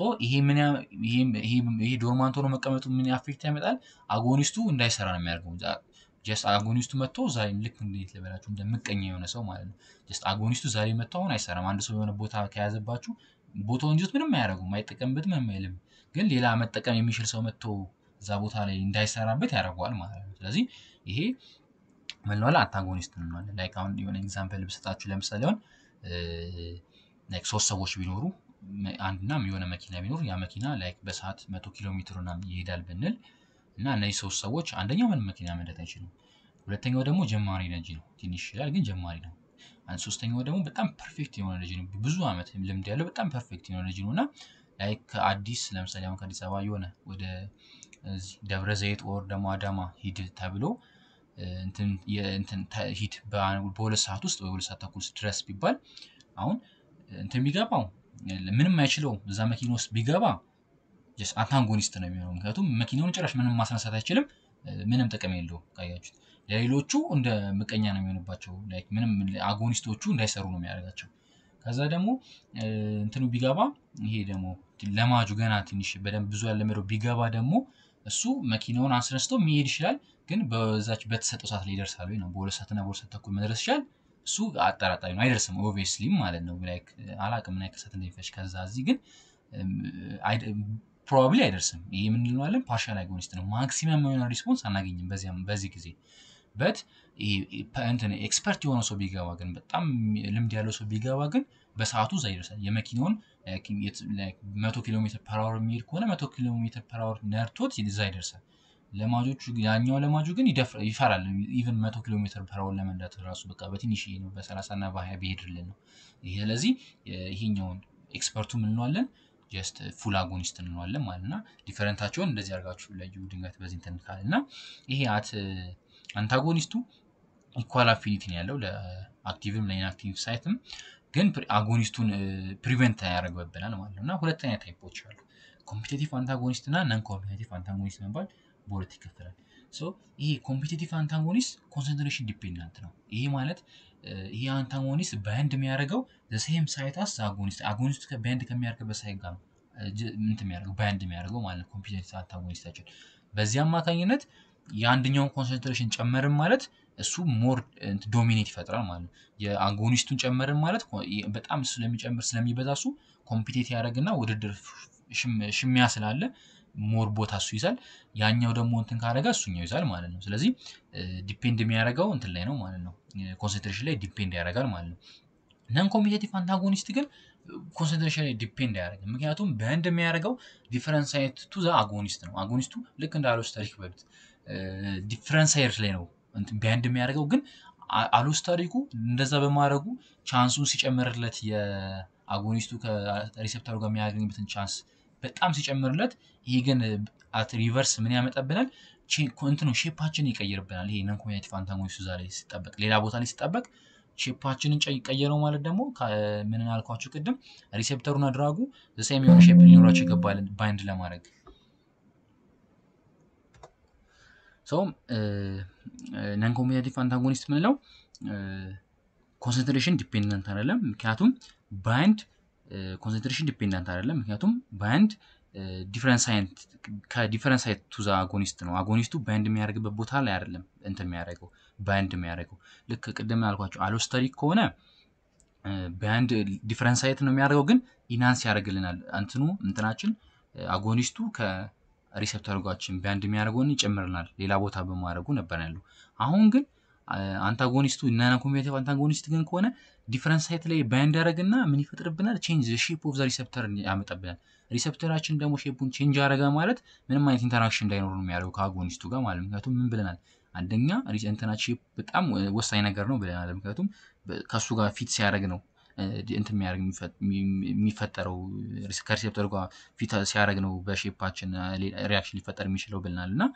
ይሄ ዶርማንት ሆኖ መቀመጡ ምን አፌክት ያመጣል አጎኒስቱ እንዳይሰራ ነው የሚያደርገው ጀስት አጎኒስቱ መጥቶ ዛሬ ልክ እንዴት ልበላችሁ እንደምቀኛ የሆነ ሰው ማለት ነው ጀስት አጎኒስቱ ዛሬ መጥቶ አሁን አይሰራም አንድ ሰው የሆነ ቦታ ከያዘባችሁ ቦታውን እንጂት ምንም አያደርጉም አይጠቀምበትም ምንም አይልም ግን ሌላ መጠቀም የሚችል ሰው መጥቶ እዛ ቦታ ላይ እንዳይሰራበት ያደርገዋል ማለት ነው ስለዚህ ይሄ ምንለዋለ አንታጎኒስት እንለዋለን ላይክ አሁን የሆነ ኤግዛምፕል ብሰጣችሁ ለምሳሌ አሁን ላይክ ሶስት ሰዎች ቢኖሩ አንድና የሆነ መኪና ቢኖር ያ መኪና ላይክ በሰዓት መቶ ኪሎ ሜትር ምናምን ይሄዳል ብንል እና እነዚህ ሶስት ሰዎች አንደኛው ምንም መኪና መንዳት አይችልም ሁለተኛው ደግሞ ጀማሪ ነጂ ነው ትንሽ ይችላል ግን ጀማሪ ነው ሶስተኛው ደግሞ በጣም ፐርፌክት የሆነ ልጅ ነው ብዙ አመት ልምድ ያለው በጣም ፐርፌክት የሆነ ልጅ ነው እና ላይክ ከአዲስ ለምሳሌ አሁን ከአዲስ አበባ የሆነ ወደ ደብረ ዘይት ኦር ደግሞ አዳማ ሂድ ተብሎ ሂድ በሁለት ሰዓት ውስጥ ወይ ሁለት ሰዓት ተኩል ድረስ ቢባል አሁን እንትን ቢገባው ምንም አይችለው እዛ መኪና ውስጥ ቢገባ አንታጎኒስት ነው የሚሆነው ምክንያቱም መኪናውን ጭራሽ ምንም ማስነሳት አይችልም ምንም ጥቅም የለውም ካያችሁት ለሌሎቹ እንደ ምቀኛ ነው የሚሆንባቸው ምንም አጎኒስቶቹ እንዳይሰሩ ነው የሚያደርጋቸው ከዛ ደግሞ እንትኑ ቢገባ ይሄ ደግሞ ለማጁ ገና ትንሽ በደንብ ብዙ ያለመደው ቢገባ ደግሞ እሱ መኪናውን አስነስተው የሚሄድ ይችላል ግን በዛች በተሰጠው ሰዓት ላይ ይደርሳል ወይ ነው በሁለት ሰዓትና በሁለት ሰዓት ተኩል መድረስ ይችላል እሱ አጠራጣሪ ነው አይደርስም ኦብቪየስሊ ማለት ነው ላይክ አላቅም ምን ያክል ሰዓት እንደሚፈጅ ከዛ እዚህ ግን ፕሮባብሊ አይደርስም ይሄ የምንለዋለን ፓርሻል አጎኒስት ነው ማክሲመም የሆነ ሪስፖንስ አናገኝም በዚህ ጊዜ በት እንትን ኤክስፐርት የሆነ ሰው ቢገባ ግን በጣም ልምድ ያለው ሰው ቢገባ ግን በሰዓቱ እዛ ይደርሳል የመኪናውን መቶ ኪሎ ሜትር ፐራወር የሚሄድ ከሆነ መቶ ኪሎ ሜትር ፐራወር ነርቶት እዛ ይደርሳል ለማጆቹ ያኛው ለማጁ ግን ይፈራል ኢቨን መቶ ኪሎ ሜትር ፐራወር ለመንዳት ራሱ በቃ በትንሽ ነው በሰላሳ እና በሀያ ቢሄድልን ነው ይሄ ስለዚህ ይሄኛውን ኤክስፐርቱ ምንለዋለን ጀስት ፉል አጎኒስት እንለዋለን ማለት እና ዲፈረንታቸውን እንደዚህ አድርጋችሁ ለዩ ድንገት በዚህ እንትን ካል እና ይሄ አት አንታጎኒስቱ ኢኳል አፊኒቲ ነው ያለው ለአክቲቭም ለኢንአክቲቭ ሳይትም ግን አጎኒስቱን ፕሪቨንት ያደርግብናል ማለት ነው እና ሁለተኛ ታይፖች አሉ ኮምፒቴቲቭ አንታጎኒስት እና ነን ኮምፒቴቲቭ አንታጎኒስት መባል በሁለት ይከፈላል ይሄ ኮምፒቴቲቭ አንታጎኒስት ኮንሰንትሬሽን ዲፔንዳንት ነው ይሄ ማለት ይሄ አንታጎኒስት ባንድ የሚያደርገው ዘሴም ሳይት አስ አጎኒስት አጎኒስቱ ባንድ ከሚያደርግበት ሳይት ጋር ምንት የሚያደርገው ባንድ የሚያደርገው ማለት ኮምፒቴቲቭ አንታጎኒስታችን በዚህ አማካኝነት የአንደኛውን ኮንሰንትሬሽን ጨመርን ማለት እሱ ሞር ዶሚኔት ይፈጥራል ማለት ነው። የአጎኒስቱን ጨመርን ማለት በጣም ስለሚጨምር ስለሚበዛ እሱ ኮምፒቴት ያደረግና ውድድር ሽሚያ ስላለ ሞር ቦታ እሱ ይዛል። ያኛው ደግሞ እንትን ካደረገ እሱኛው ይዛል ማለት ነው። ስለዚህ ዲፔንድ የሚያደርገው እንትን ላይ ነው ማለት ነው። ኮንሰንትሬሽን ላይ ዲፔንድ ያደርጋል ማለት ነው። ነን ኮምፒቴቲቭ አንታጎኒስት ግን ኮንሰንትሬሽን ላይ ዲፔንድ አያደርግም። ምክንያቱም በእንድ የሚያደርገው ዲፈረንስ ሳይት ቱ ዘ አጎኒስት ነው። አጎኒስቱ ልክ እንደ አሎስታሪክ በሉት ዲፈረንስ ሳይድ ላይ ነው በእንድ የሚያደርገው ግን አሎስታሪኩ እንደዛ በማድረጉ ቻንሱን ሲጨምርለት የአጎኒስቱ ከሪሴፕተሩ ጋር የሚያገኝበትን ቻንስ በጣም ሲጨምርለት፣ ይሄ ግን አት ሪቨርስ ምን ያመጣብናል? እንትኑ ሼፓችን ይቀይርብናል። ይሄ ነን ኮምፒቴቲቭ አንታጎኒስቱ እዛ ላይ ሲጠበቅ፣ ሌላ ቦታ ላይ ሲጠበቅ ሼፓችንን ቀየረው ማለት ደግሞ ምን አልኳችሁ ቅድም ሪሴፕተሩና ድራጉ ዘሳይም የሆነ ሼፕ ሊኖራቸው ይገባል ባይንድ ለማድረግ ሰውም ነን ኮምፒቴቲቭ አንታጎኒስት ምንለው ኮንሰንትሬሽን ዲፔንደንት አይደለም። ምክንያቱም ባይንድ ኮንሰንትሬሽን ዲፔንደንት አይደለም። ምክንያቱም ባይንድ ዲፈረንስ ሳይት ከዲፈረንስ ሳይት ቱ ዘ አጎኒስት ነው። አጎኒስቱ ባይንድ የሚያደርግበት ቦታ ላይ አይደለም እንትን የሚያደርገው ባይንድ የሚያደርገው ልክ ቅድም ያልኳቸው አሎስተሪክ ከሆነ ባይንድ ዲፈረንስ ሳይት ነው የሚያደርገው፣ ግን ኢናንስ ያደርግልናል እንትኑ እንትናችን አጎኒስቱ ከሪሴፕተር ጋችን ባይንድ የሚያደርገውን ይጨምርናል ሌላ ቦታ በማድረጉ ነበር ያለው። አሁን ግን አንታጎኒስቱ ነን ኮምፒቴቲቭ አንታጎኒስት ግን ከሆነ ዲፈረንስ ሳይት ላይ ባይንድ ያደረግና ምን ይፈጥርብናል? ቼንጅ ሼፕ ኦፍ ዘ ሪሴፕተር ያመጣብናል። ሪሴፕተራችን ደግሞ ሼፑን ቼንጅ ያደረገ ማለት ምንም አይነት ኢንተራክሽን እንዳይኖሩ ነው የሚያደርገው ከአጎኒስቱ ጋር ማለት ምክንያቱም ምን ብለናል? አንደኛ እንትናች ሼፕ በጣም ወሳኝ ነገር ነው ብለናል። ምክንያቱም ከእሱ ጋር ፊት ሲያደርግ ነው እንትን የሚያደርግ የሚፈጠረው ከሪሴፕተር ጋር ፊት ሲያደርግ ነው በሼፓችን ሪያክሽን ሊፈጠር የሚችለው ብለናል እና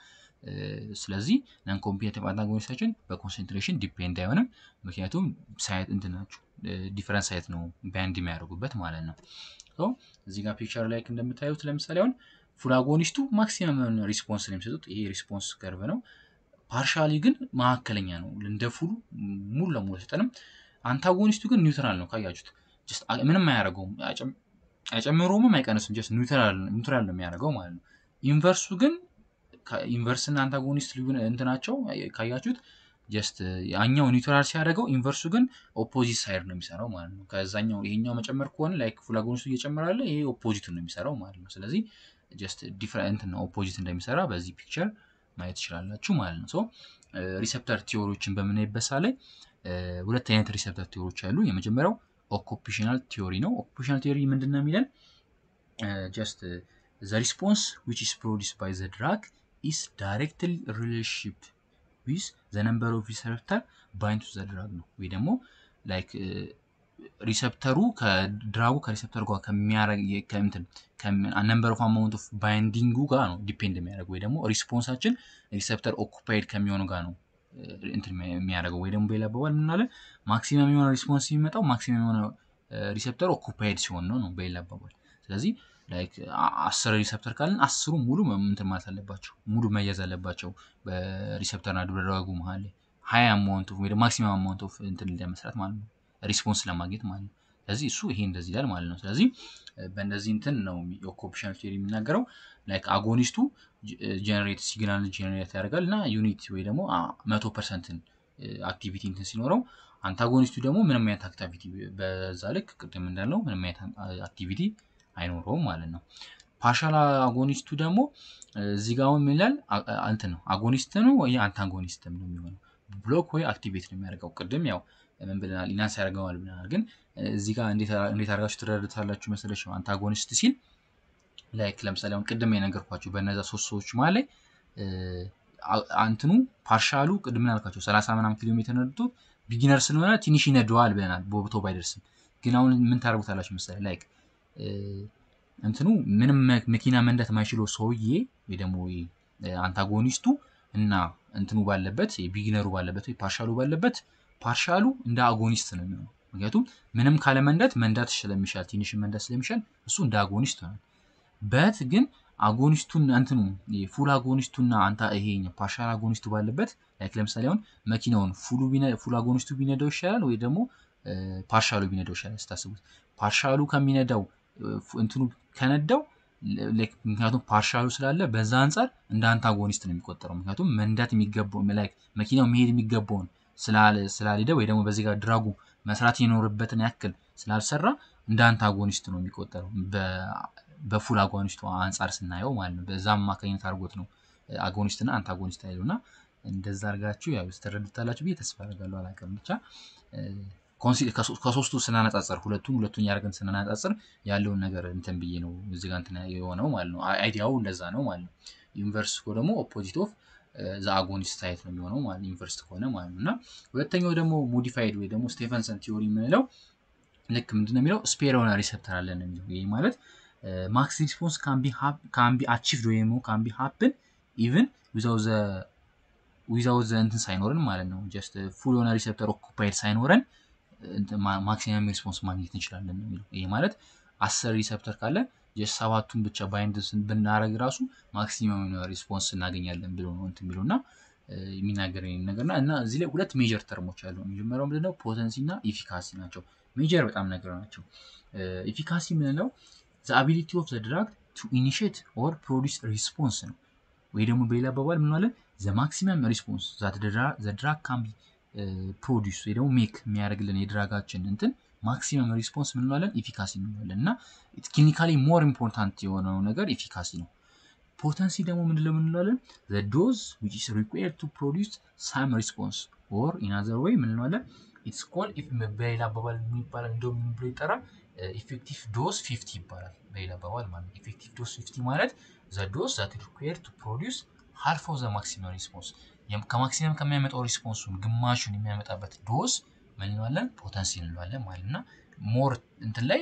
ስለዚህ ነን ኮምፒቴቲቭ አንታጎኒስታችን በኮንሰንትሬሽን ዲፔንድ አይሆንም። ምክንያቱም ሳይት እንትን ናቸው ዲፈረንስ ሳይት ነው ባንድ የሚያደርጉበት ማለት ነው። እዚህ ጋር ፒክቸር ላይ እንደምታዩት ለምሳሌ አሁን ፉል አጎኒስቱ ማክሲመም ሪስፖንስ ነው የሚሰጡት። ይሄ ሪስፖንስ ከርቭ ነው። ፓርሻሊ ግን መካከለኛ ነው። እንደ ፉሉ ሙሉ ለሙሉ አይሰጠንም። አንታጎኒስቱ ግን ኒውትራል ነው። ካያችሁት ምንም አያደርገውም፣ አይጨምረውም፣ አይቀንስም። ጀስት ኒውትራል ነው የሚያደርገው ማለት ነው። ኢንቨርሱ ግን ኢንቨርስ እና አንታጎኒስት ልዩ እንትናቸው ካያችሁት ጀስት ያኛው ኒውትራል ሲያደርገው ኢንቨርሱ ግን ኦፖዚት ሳይድ ነው የሚሰራው ማለት ነው። ከዛኛው ይሄኛው መጨመር ከሆነ ላይክ ፉል አጎኒስቱ እየጨመራለ ይሄ ኦፖዚቱን ነው የሚሰራው ማለት ነው። ስለዚህ ጀስት ዲፍረንት ነው ኦፖዚት እንደሚሰራ በዚህ ፒክቸር ማየት ትችላላችሁ ማለት ነው። ሶ ሪሴፕተር ቲዎሪዎችን በምናይበት ሳ ላይ ሁለት አይነት ሪሴፕተር ቲዎሪዎች አሉ። የመጀመሪያው ኦኩፔሽናል ቲዎሪ ነው። ኦኩፔሽናል ቲዎሪ ምንድን ነው የሚለን ጀስት ዘ ሪስፖንስ ዊች ኢስ ፕሮዲስ ባይ ዘ ድራግ ኢስ ዳይሬክትሊ ሪሌሽንሺፕ ዊዝ ዘ ነምበር ኦፍ ሪሰፕተር ባይንድ ቱ ዘ ድራግ ነው ወይ ደግሞ ላይክ ሪሰፕተሩ ከድራጉ ከሪሰፕተሩ ጋር ከሚያረግ ከምትን ነምበር ኦፍ አማውንት ኦፍ ባይንዲንጉ ጋር ነው ዲፔንድ የሚያደርገው ወይ ደግሞ ሪስፖንሳችን ሪሰፕተር ኦኩፓይድ ከሚሆኑ ጋር ነው እንትን የሚያደርገው ወይ ደግሞ በሌላ አባባል ምናለ ማክሲመም የሆነ ሪስፖንስ የሚመጣው ማክሲመም የሆነ ሪሰፕተር ኦኩፓይድ ሲሆን ነው ነው በሌላ አባባል ስለዚህ ላይክ አስር ሪሰፕተር ካለን አስሩ ሙሉ እንትን ማለት አለባቸው ሙሉ መያዝ አለባቸው በሪሰፕተርና ድራጉ መሀል ላይ ሀያ አማውንት ወይ ማክሲመም አማውንት ኦፍ እንትን ለመስራት ማለት ነው ሪስፖንስ ለማግኘት ማለት ነው ስለዚህ እሱ ይሄ እንደዚህ ይላል ማለት ነው ስለዚህ በእንደዚህ እንትን ነው የኦኩፔሽናል ቲዮሪ የሚናገረው ላይክ አጎኒስቱ ጀነሬት ሲግናል ጀነሬት ያደርጋል እና ዩኒት ወይ ደግሞ መቶ ፐርሰንትን አክቲቪቲ እንትን ሲኖረው አንታጎኒስቱ ደግሞ ምንም አይነት አክቲቪቲ በዛ ልክ ቅድም እንዳለው ምንም አይነት አክቲቪቲ አይኖረውም ማለት ነው ፓርሻል አጎኒስቱ ደግሞ እዚህ ጋር ምን ይላል እንትን ነው አጎኒስት ነው ወይ አንታጎኒስት ነው የሚሆነው ብሎክ ወይ አክቲቬት ነው የሚያደርገው ቅድም ያው ምን ብለናል ኢናንስ ያደርገዋል ብለናል ግን እዚህ ጋር እንዴት አድርጋችሁ ትረዱታላችሁ መሰለች ነው አንታጎኒስት ሲል ላይክ ለምሳሌ አሁን ቅድም የነገርኳቸው በእነዛ ሶስት ሰዎች መሀል ላይ አንትኑ ፓርሻሉ ቅድም ያልኳቸው ሰላሳ ምናምን ኪሎ ሜትር ነድቶ ቢጊነር ስለሆነ ትንሽ ይነደዋል ብለናል ቦብቶ ባይደርስም ግን አሁን ምን ታደርጉታላችሁ መሰለ ላይክ እንትኑ ምንም መኪና መንዳት የማይችለው ሰውዬ ወይ ደግሞ አንታጎኒስቱ እና እንትኑ ባለበት ቢጊነሩ ባለበት ወይ ፓርሻሉ ባለበት ፓርሻሉ እንደ አጎኒስት ነው የሚሆነው ምክንያቱም ምንም ካለ መንዳት መንዳት ስለሚሻል ትንሽ መንዳት ስለሚሻል እሱ እንደ አጎኒስት ሆናል በት ግን አጎኒስቱን እንትኑ ፉል አጎኒስቱና አንታ ይሄ ፓርሻል አጎኒስቱ ባለበት ላይክ ለምሳሌ አሁን መኪናውን ፉል አጎኒስቱ ቢነዳው ይሻላል ወይ ደግሞ ፓርሻሉ ቢነዳው ይሻላል ስታስቡት ፓርሻሉ ከሚነዳው እንትኑ ከነዳው ምክንያቱም ፓርሻሉ ስላለ በዛ አንጻር እንደ አንታጎኒስት ነው የሚቆጠረው። ምክንያቱም መንዳት የሚገባው ላይክ መኪናው መሄድ የሚገባውን ስላልሄደ ወይ ደግሞ በዚህ ጋር ድራጉ መስራት የኖርበትን ያክል ስላልሰራ እንደ አንታጎኒስት ነው የሚቆጠረው በፉል አጎኒስቱ አንጻር ስናየው ማለት ነው። በዛ አማካኝነት አድርጎት ነው አጎኒስት እና አንታጎኒስት ያለው እና እንደዛ አድርጋችሁ ያው ስተረድታላችሁ ብዬ ተስፋ አደርጋለሁ። አላውቅም ብቻ ከሶስቱ ስናነጻጽር ሁለቱን ሁለቱን ያደርገን ስናነጻጽር ያለውን ነገር እንትን ብዬ ነው እዚህ ጋር እንትን የሆነው ማለት ነው። አይዲያው እንደዛ ነው ማለት ነው። ዩኒቨርስ እኮ ደግሞ ኦፖዚት ኦፍ ዘ አጎኒስት ሳይት ነው የሚሆነው ማለት ዩኒቨርስ ከሆነ ማለት ነው። እና ሁለተኛው ደግሞ ሞዲፋይድ ወይ ደግሞ ስቴፈንሰን ቲዮሪ የምንለው ልክ ምንድን ነው የሚለው ስፔር የሆነ ሪሰፕተር አለን የሚለው ይህ ማለት ማክስ ሪስፖንስ ካን ቢ አቺቭድ ወይ ደግሞ ካን ቢ ሀፕን ኢቭን ዊዛው ዘ እንትን ሳይኖረን ማለት ነው። ጀስት ፉል የሆነ ሪሰፕተር ኦኩፓይድ ሳይኖረን ማክሲመም ሪስፖንስ ማግኘት እንችላለን የሚለው ይህ ማለት አስር ሪሰፕተር ካለ ጀስት ሰባቱን ብቻ ባይንድ ብናረግ ራሱ ማክሲመም ሪስፖንስ እናገኛለን ብሎ ነው እንትን የሚለው እና የሚናገር ነገር እና እና እዚህ ላይ ሁለት ሜጀር ተርሞች አሉ። መጀመሪያው ምንድነው ፖተንሲ እና ኢፊካሲ ናቸው። ሜጀር በጣም ነገር ናቸው። ኢፊካሲ የምንለው ዘ አቢሊቲ ኦፍ ዘ ድራግ ቱ ኢኒሽት ኦር ፕሮዲስ ሪስፖንስ ነው። ወይ ደግሞ በሌላ አባባል ምንለን ዘ ማክሲመም ሪስፖንስ ዘ ድራግ ካን ቢ ፕሮዲስ ወይ ደግሞ ሜክ የሚያደርግልን የድራጋችን እንትን ማክሲመም ሪስፖንስ ምንለዋለን ኢፊካሲ እንለዋለን እና ክሊኒካሊ ሞር ኢምፖርታንት የሆነው ነገር ኢፊካሲ ነው። ፖተንሲ ደግሞ ምንድነው የምንለዋለን ዘ ዶዝ ዊች ኢስ ሪኳየርድ ቱ ፕሮዲስ ሳም ሪስፖንስ ኦር ኢን አዘር ወይ ምንለዋለን ኢትስ ኮል በሌላ አባባል የሚባላል እንደው ምን ብሎ ይጠራል ኢፌክቲቭ ዶዝ ፊፍቲ ይባላል። በሌላ አባባል ማለት ኢፌክቲቭ ዶዝ ፊፍቲ ማለት ዘ ዶዝ ዛት ሪኳየርድ ቱ ፕሮዲስ ሃልፍ ኦፍ ዘ ማክሲመም ሪስፖንስ ከማክሲመም ከሚያመጣው ሪስፖንሱን ግማሹን የሚያመጣበት ዶዝ ምን እንለዋለን ፖተንሲ እንለዋለን ማለት እና ሞር እንትን ላይ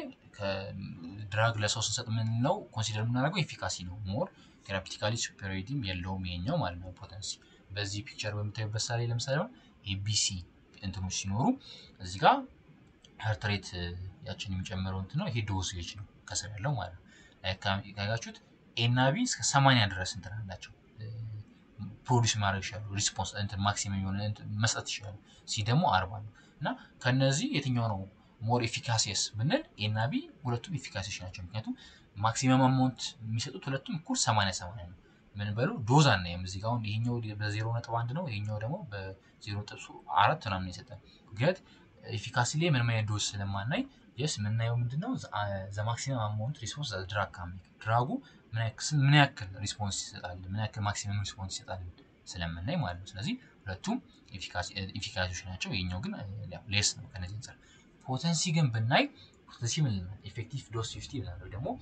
ድራግ ለሰው ስንሰጥ የምንለው ኮንሲደር የምናደርገው ኤፊካሲ ነው። ሞር ቴራፒቲካሊ ሱፐሪቲም የለውም ይሄኛው ማለት ነው ፖተንሲ። በዚህ ፒክቸር በምታዩበት ሳሌ ለምሳሌ ኤቢሲ እንትኖች ሲኖሩ እዚህ ጋር ሀርት ሬት ያችን የሚጨምረው እንትን ነው። ይሄ ዶሴጅ ነው ከስር ያለው ማለት ነው። ካያችሁት ኤ እና ቢ እስከ ሰማንያ ድረስ እንትን አላቸው ፕሮዲስ ማድረግ ይችላሉ። ሪስፖንስ እንትን ማክሲመም የሆነ መስጠት ይችላሉ። ሲ ደግሞ አርባ ነው እና ከነዚህ የትኛው ነው ሞር ኤፊካሲየስ ብንል ኤ እና ቢ ሁለቱም ኤፊካሲዎች ናቸው። ምክንያቱም ማክሲመም አማውንት የሚሰጡት ሁለቱም እኩል ሰማንያ ሰማንያ ነው። ምን በሉ ዶዝ አናይም እዚህ ጋር አሁን ይሄኛው በዜሮ ነጥብ አንድ ነው፣ ይሄኛው ደግሞ በዜሮ ነጥብ አራት ምናምን የሰጠን ምክንያት ኤፊካሲ ላይ ምንም አይነት ዶዝ ስለማናይ የስ የምናየው ምንድነው ዘ ማክሲመም አማውንት ሪስፖንስ ድራግ ካሚክ ድራጉ ምን ያክል ሪስፖንስ ይሰጣል፣ ምን ያክል ማክሲመም ሪስፖንስ ይሰጣል ስለምናይ ማለት ነው። ስለዚህ ሁለቱም ኤፊካሲዎች ናቸው። ይሄኛው ግን ሌስ ነው ከነዚህ አንጻር። ፖተንሲ ግን ብናይ ፖተንሲ ምን ይላል? ኤፌክቲቭ ዶዝ ፊፍቲ ይላል ወይ ደግሞ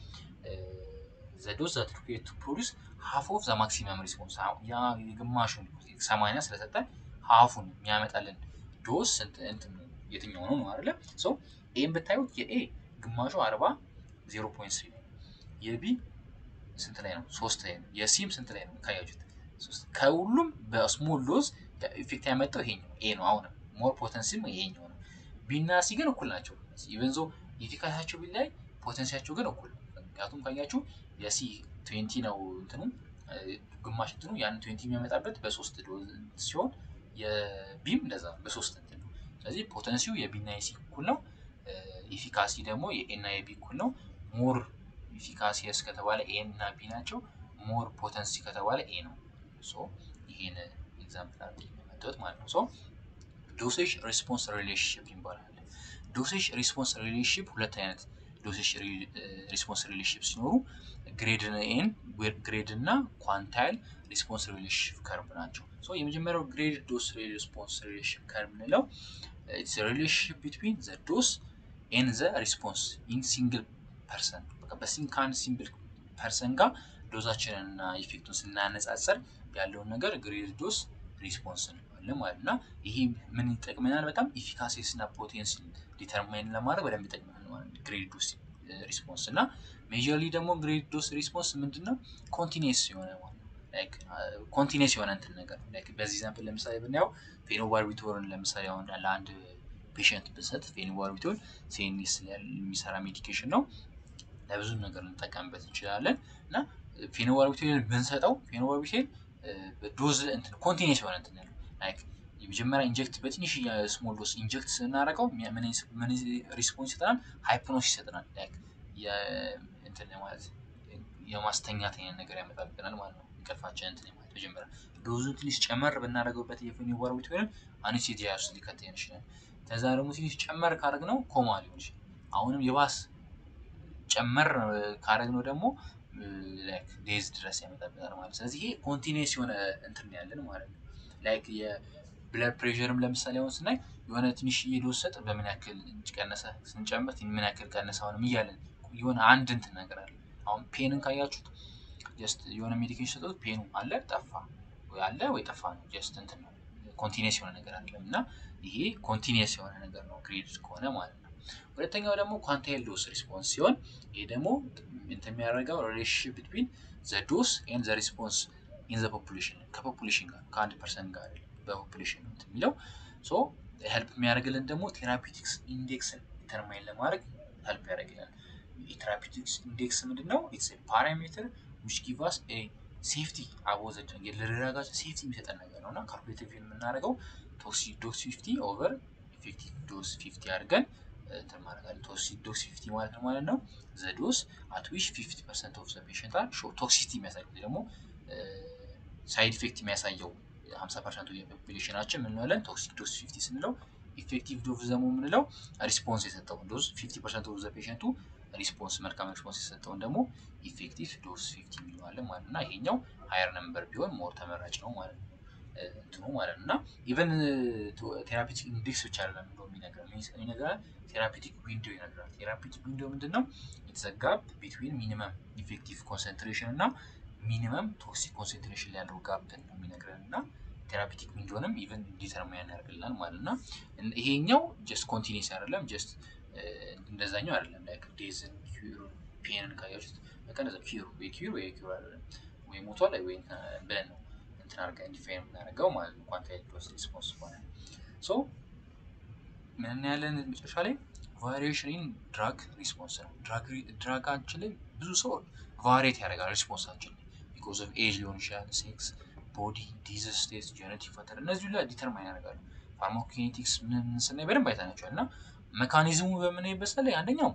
ዘ ዶዝ ዛት ሪኩዌርድ ቱ ፕሮዲስ ሃፍ ኦፍ ዘ ማክሲመም ሪስፖንስ ያ የግማሹን ሰማንያ ስለሰጠን ሃፉን የሚያመጣልን ዶዝ የትኛው ነው ነው አይደለ? ሰው ኤም ብታዩት የኤ ግማሹ አርባ ዜሮ ፖይንት ስሪ ነው። የቢ ስንት ላይ ነው? ሶስት ላይ ነው። የሲም ስንት ላይ ነው? ካያችሁት ከሁሉም በስሞል ዶዝ ኢፌክት ያመጣው ይሄኛው ኤ ነው። አሁንም ሞር ፖተንሲም ይሄኛው ነው። ቢ እና ሲ ግን እኩል ናቸው። ኢቨን ዞ ኢፊካሲያቸው ቢላይ ፖተንሲያቸው ግን እኩል ነው። ምክንያቱም ካያችሁ የሲ ትዌንቲ ነው እንትኑ ግማሽ እንትኑ ያን ትዌንቲ የሚያመጣበት በሶስት ዶዝ ሲሆን የቢም እንደዛ በሶስት እንትን ነው። ስለዚህ ፖተንሲው የቢና የሲ እኩል ነው። ኢፊካሲ ደግሞ የኤና የቢ እኩል ነው። ሞር ኢፊካሲየስ ከተባለ ኤ እና ቢ ናቸው። ሞር ፖተንሲ ከተባለ ኤ ነው። ሶ ይሄን ኤግዛምፕል አድርጌ የመጣሁት ማለት ነው። ሶ ዶሴጅ ሪስፖንስ ሪሌሽንሽፕ ይባላል። ዶሴጅ ሪስፖንስ ሪሌሽንሽፕ ሁለት አይነት ዶሴጅ ሪስፖንስ ሪሌሽንሽፕ ሲኖሩ ግሬድ ኤን ግሬድ እና ኳንታይል ሪስፖንስ ሪሌሽንሽፕ ከርብ ናቸው። ሶ የመጀመሪያው ግሬድ ዶስ ሪስፖንስ ሪሌሽንሽፕ ከርብ የምንለው ሪሌሽንሽፕ ቢትዊን ዘ ዶስ ኤን ዘ ሪስፖንስ ኢን ሲንግል ፐርሰን በሲንካን ሲምፕል ፐርሰን ጋር ዶዛችንን እና ኢፌክቱን ስናነጻጸር ያለውን ነገር ግሬድ ዶስ ሪስፖንስ እንለዋለን ማለት እና ይሄ ምን ይጠቅመናል? በጣም ኢፊካሲስ እና ፖቴንሲ ዲተርማይን ለማድረግ በደንብ ይጠቅመናል ማለት ነው። ግሬድ ዶስ ሪስፖንስ እና ሜጀርሊ ደግሞ ግሬድ ዶስ ሪስፖንስ ምንድነው? ኮንቲኒስ የሆነ ኮንቲኒስ የሆነ እንትን ነገር በዚህ ኤግዛምፕል ለምሳሌ ብናየው ፌኖባርቢቶርን ለምሳሌ አሁን ለአንድ ፔሽንት ብንሰጥ ፌኖባርቢቶል ሴኒስ የሚሰራ ሜዲኬሽን ነው። ለብዙ ነገር ልንጠቀምበት እንችላለን እና ፌኖባርቢቶል ብንሰጠው ፌኖባርቢቶል ዶዝ ኮንቲኒስ የሆነ እንትን ያለው ላይክ የመጀመሪያ ኢንጀክት በትንሽ ስሞል ዶስ ኢንጀክት ስናደርገው ምን ሪስፖንስ ይሰጠናል? ሃይፕኖስ ይሰጠናል። ላይክ እንትን ማለት የማስተኛት አይነት ነገር ያመጣብናል ማለት ነው። እንቅልፋችን እንትን ማለት መጀመሪያ ዶዙ ትንሽ ጨመር ብናደርገውበት የፌኖባርቢታልን አኔስቴዚያ ውስጥ ሊከተን ይችላል። ከዛ ደግሞ ትንሽ ጨመር ካደረግነው ኮማ ሊሆን ይችላል። አሁንም የባስ ጨመር ካደረግነው ደግሞ ላይክ ዴዝ ድረስ ያመጣብናል ማለት ነው። ስለዚህ ይሄ ኮንቲኒስ የሆነ እንትን ያለን ማለት ነው። ላይክ የብለድ ፕሬሽርም ለምሳሌ አሁን ስናይ የሆነ ትንሽ ዶዝ ሰጥ በምን ያክል ቀነሰ ስንጨምር ምን ያክል ቀነሰ አሁንም እያለን የሆነ አንድ እንትን ነገር አለ። አሁን ፔንን ካያችሁት ጀስት የሆነ ሜዲኬሽን ሰጡት ፔኑ አለ ጠፋ ወይ አለ ወይ ጠፋ ነው። ጀስት እንትን ነው ኮንቲኒስ የሆነ ነገር አይደለም እና ይሄ ኮንቲኒስ የሆነ ነገር ነው ግሬድ ከሆነ ማለት ነው። ሁለተኛው ደግሞ ኳንታይል ዶስ ሪስፖንስ ሲሆን ይሄ ደግሞ እንትን የሚያደርገው ሪሌሽንሽፕ ቢትዊን ዘ ዶስ ኤንድ ዘ ሪስፖንስ ኢን ዘ ፖፑሌሽን ከፖፑሌሽን ጋር ከአንድ ፐርሰንት ጋር በፖፑሌሽን ነው የሚለው ሶ ሄልፕ የሚያደርግልን ደግሞ ቴራፒቲክስ ኢንዴክስን ዲተርማይን ለማድረግ ሄልፕ ያደርግላል። የቴራፒቲክስ ኢንዴክስ ምንድን ነው? ኢትስ ፓራሜትር ዊች ጊቭ አስ ሴፍቲ አቦዘድ ለደረጋችን ሴፍቲ የሚሰጠን ነገር ነው እና ካልኩሌቲቭ የምናደርገው ዶክስ ፊፍቲ ኦቨር ኢፌክቲቭ ዶስ ፊፍቲ አድርገን እንትን ማድረጋለን። ዶክስ ፊፍቲ ማለት ነው ማለት ነው ዘ ዶስ አት ዊች ፊፍቲ ፐርሰንት ኦፍ ዘ ፔሽንት አር ቶክሲሲቲ የሚያሳይ ደግሞ ሳይድ ኢፌክት የሚያሳየው ሀምሳ ፐርሰንቱ የፖፑሌሽናችን ምን እንላለን? ቶክሲክ ዶስ ፊፍቲ ስንለው ኢፌክቲቭ ዶዝ ደግሞ የምንለው ሪስፖንስ የሰጠውን ዶዝ ፊፍቲ ፐርሰንት ኦፍ ዘ ፔሽንቱ ሪስፖንስ መልካም ሪስፖንስ የሰጠውን ደግሞ ኢፌክቲቭ ዶዝ ፊፍቲ እንለዋለን ማለት ነው እና ይሄኛው ሀየር ነምበር ቢሆን ሞር ተመራጭ ነው ማለት ነው እንትኑ ማለት ነው እና ኢቨን ቴራፒቲክ ኢንዴክስ ብቻ አይደለም ብሎ የሚነግረን የሚነግረን ቴራፒቲክ ዊንዶ ይነግራል። ቴራፒቲክ ዊንዶ ምንድን ነው? ኢትስ ጋፕ ቢትዊን ሚኒመም ኢፌክቲቭ ኮንሰንትሬሽን እና ሚኒመም ቶክሲክ ኮንሰንትሬሽን ላይ ያለው ጋፕን ነው የሚነግረን እና ቴራፒቲክ ዊንዶንም ኢቨን ዲተርማይን ያደርግልናል ማለት እና ይሄኛው ጀስት ኮንቲኒስ አይደለም ጀስት እንደዛኛው አይደለም ላይክ ዴዝን ኪዩር ፔንን ካያችሁት በቃ እንደዛ ኪዩር ወይ ኪዩር ወይ ኪዩር አይደለም ወይ ሞቷል ወይ ብለን ነው እንትን አድርገን ዲፋይን የምናደርገው ማለት ነው። ኳንታይል ዶስ ሪስፖንስ ሆነ ሶ ምን እናያለን መጨረሻ ላይ ቫሪዬሽን ኢን ድራግ ሪስፖንስ ነው። ድራጋችን ላይ ብዙ ሰው ቫሪየት ያደርጋል ሪስፖንሳችን ቢኮዝ ኦፍ ኤጅ ሊሆን ይችላል፣ ሴክስ፣ ቦዲ፣ ዲዚዝ ስቴት፣ ጄኔቲክ ፋተር እነዚህ ሁላ ዲተርማይን ያደርጋሉ። ፋርማኮኪኔቲክስ ምን ስናይ በደንብ አይተናቸዋል እና መካኒዝሙ በምናይበት ላይ አንደኛው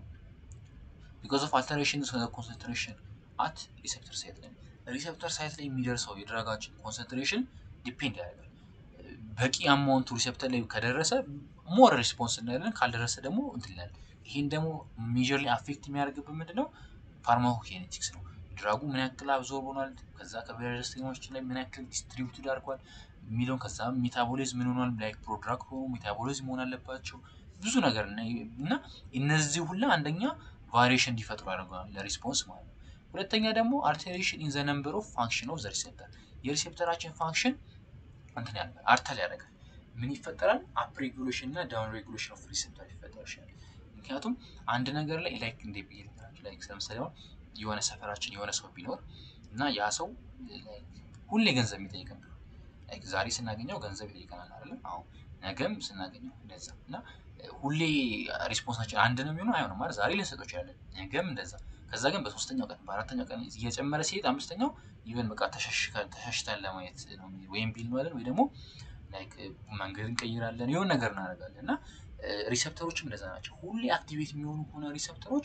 ቢኮዝ ኦፍ አልተሬሽን ኮንሰንትሬሽን አት ሪሴፕተር ሳይት ላይ ሪሴፕተር ሳይት ላይ የሚደርሰው የድራጋችን ኮንሰንትሬሽን ዲፔንድ ያደርጋል። በቂ አማውንቱ ሪሴፕተር ላይ ከደረሰ ሞር ሪስፖንስ እናያለን፣ ካልደረሰ ደግሞ እንትን ይላል። ይህን ደግሞ ሜጀርሊ አፌክት የሚያደርግብን ምንድን ነው? ፋርማኮኪኔቲክስ ነው። ድራጉ ምን ያክል አብዞርብ ሆኗል፣ ከዛ ከበረስተኞች ላይ ምን ያክል ዲስትሪቢዩትድ አድርጓል የሚለውን ከዛ ሜታቦሊዝም ምን ሆኗል፣ ላይክ ፕሮድራክት ሆኑ ሜታቦሊዝም መሆን አለባቸው ብዙ ነገር እና እነዚህ ሁላ አንደኛ ቫሪዬሽን እንዲፈጥሩ ያደርገዋል ለሪስፖንስ ማለት ነው። ሁለተኛ ደግሞ አልተሬሽን ኢን ዘ ነምበር ኦፍ ፋንክሽን ኦፍ ዘ ሪሴፕተር የሪሴፕተራችን ፋንክሽን እንትን ያደርጋል አርተል ያደርጋል። ምን ይፈጠራል? አፕ ሬጉሌሽን እና ዳውን ሬጉሌሽን ኦፍ ሪሴፕተር ይፈጠር ይችላል። ምክንያቱም አንድ ነገር ላይ ላይክ እንደ ብዬ ላይክ ለምሳሌ አሁን የሆነ ሰፈራችን የሆነ ሰው ቢኖር እና ያ ሰው ሁሌ ገንዘብ የሚጠይቀን ቢሆን ላይክ ዛሬ ስናገኘው ገንዘብ ይጠይቀናል አይደለ? አሁን ነገም ስናገኘው እንደዛ እና ሁሌ ሪስፖንሳችን አንድ ነው የሚሆነው አይሆንም ማለት ዛሬ ልንሰጠው ይችላለን፣ ነገም እንደዛ። ከዛ ግን በሶስተኛው ቀን በአራተኛው ቀን እየጨመረ ሲሄድ አምስተኛው ኢቨን በቃ ተሻሽተን ለማየት ነው ወይም ቢል ማለት ወይ ደግሞ ላይክ መንገድ እንቀይራለን የሆነ ነገር እናደርጋለን እና ሪሰፕተሮችም እንደዛ ናቸው። ሁሌ አክቲቬት የሚሆኑ ከሆነ ሪሰፕተሮች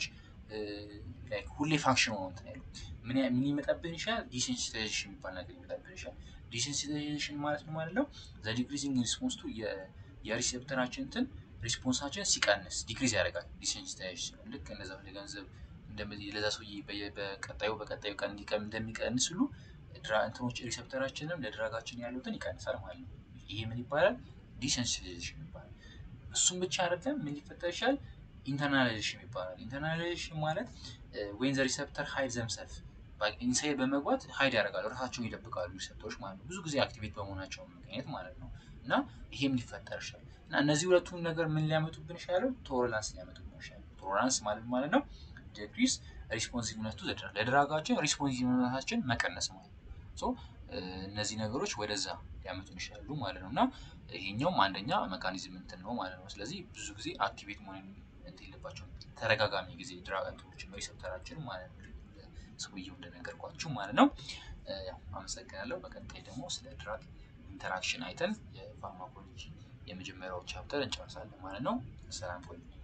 ላይክ ሁሌ ፋንክሽን ሆነው እንትን ያሉ ምን ምን ይመጣብን ይችላል? ዲሴንሲታይዜሽን የሚባል ነገር ይመጣብን ይችላል። ዲሴንሲታይዜሽን ማለት ነው ማለት ነው ዘ ዲክሪዚንግ ሪስፖንስ ቱ የሪሴፕተራችን እንትን ሪስፖንሳችን ሲቀንስ ዲክሪዝ ያደርጋል። ዲሴንሲታይዜሽን ልክ እንደዛ ለገንዘብ ለዛ ሰውዬ በቀጣዩ በቀጣዩ ቀን እንዲቀም እንደሚቀንስ ሁሉ እንትኖች ሪሴፕተራችንም ለድራጋችን ያሉትን ይቀንሳል ማለት ነው። ይሄ ምን ይባላል? ዲሴንሲታይዜሽን ይባላል። እሱም ብቻ አይደለም ምን ሊፈጠር ይችላል? ኢንተርናላይዜሽን ይባላል። ኢንተርናላይዜሽን ማለት ወይን ዘ ሪሰፕተር ሀይድ ዘምሰልፍ ኢንሳይድ በመግባት ሀይድ ያደርጋሉ፣ ራሳቸውን ይደብቃሉ ሪሰፕተሮች ማለት ነው። ብዙ ጊዜ አክቲቬት በመሆናቸው ምክንያት ማለት ነው። እና ይሄም ሊፈጠር ይችላል። እና እነዚህ ሁለቱን ነገር ምን ሊያመጡብን ይችላሉ? ቶለራንስ ሊያመጡብን ይችላሉ። ቶለራንስ ማለት ማለት ነው ዲክሪስ ሪስፖንሲቭነቱ ለድራጋችን ሪስፖንሲቭነታችን መቀነስ ማለት ነው። እነዚህ ነገሮች ወደዛ ሊያመጡን ይችላሉ ማለት ነው። እና ይሄኛውም አንደኛ መካኒዝም እንትን ነው ማለት ነው። ስለዚህ ብዙ ጊዜ አክቲቬት መሆን እንትን የለባቸውም ተደጋጋሚ ጊዜ ድራግ እንትኖችን ሪሰፕተራችን ማለት ነው። ሰውየው እንደነገርኳችሁ ማለት ነው። አመሰግናለሁ። በቀጣይ ደግሞ ስለ ድራግ ኢንተራክሽን አይተን የፋርማኮሎጂ የመጀመሪያው ቻፕተር እንጨርሳለን ማለት ነው። ሰላም ቆዩ።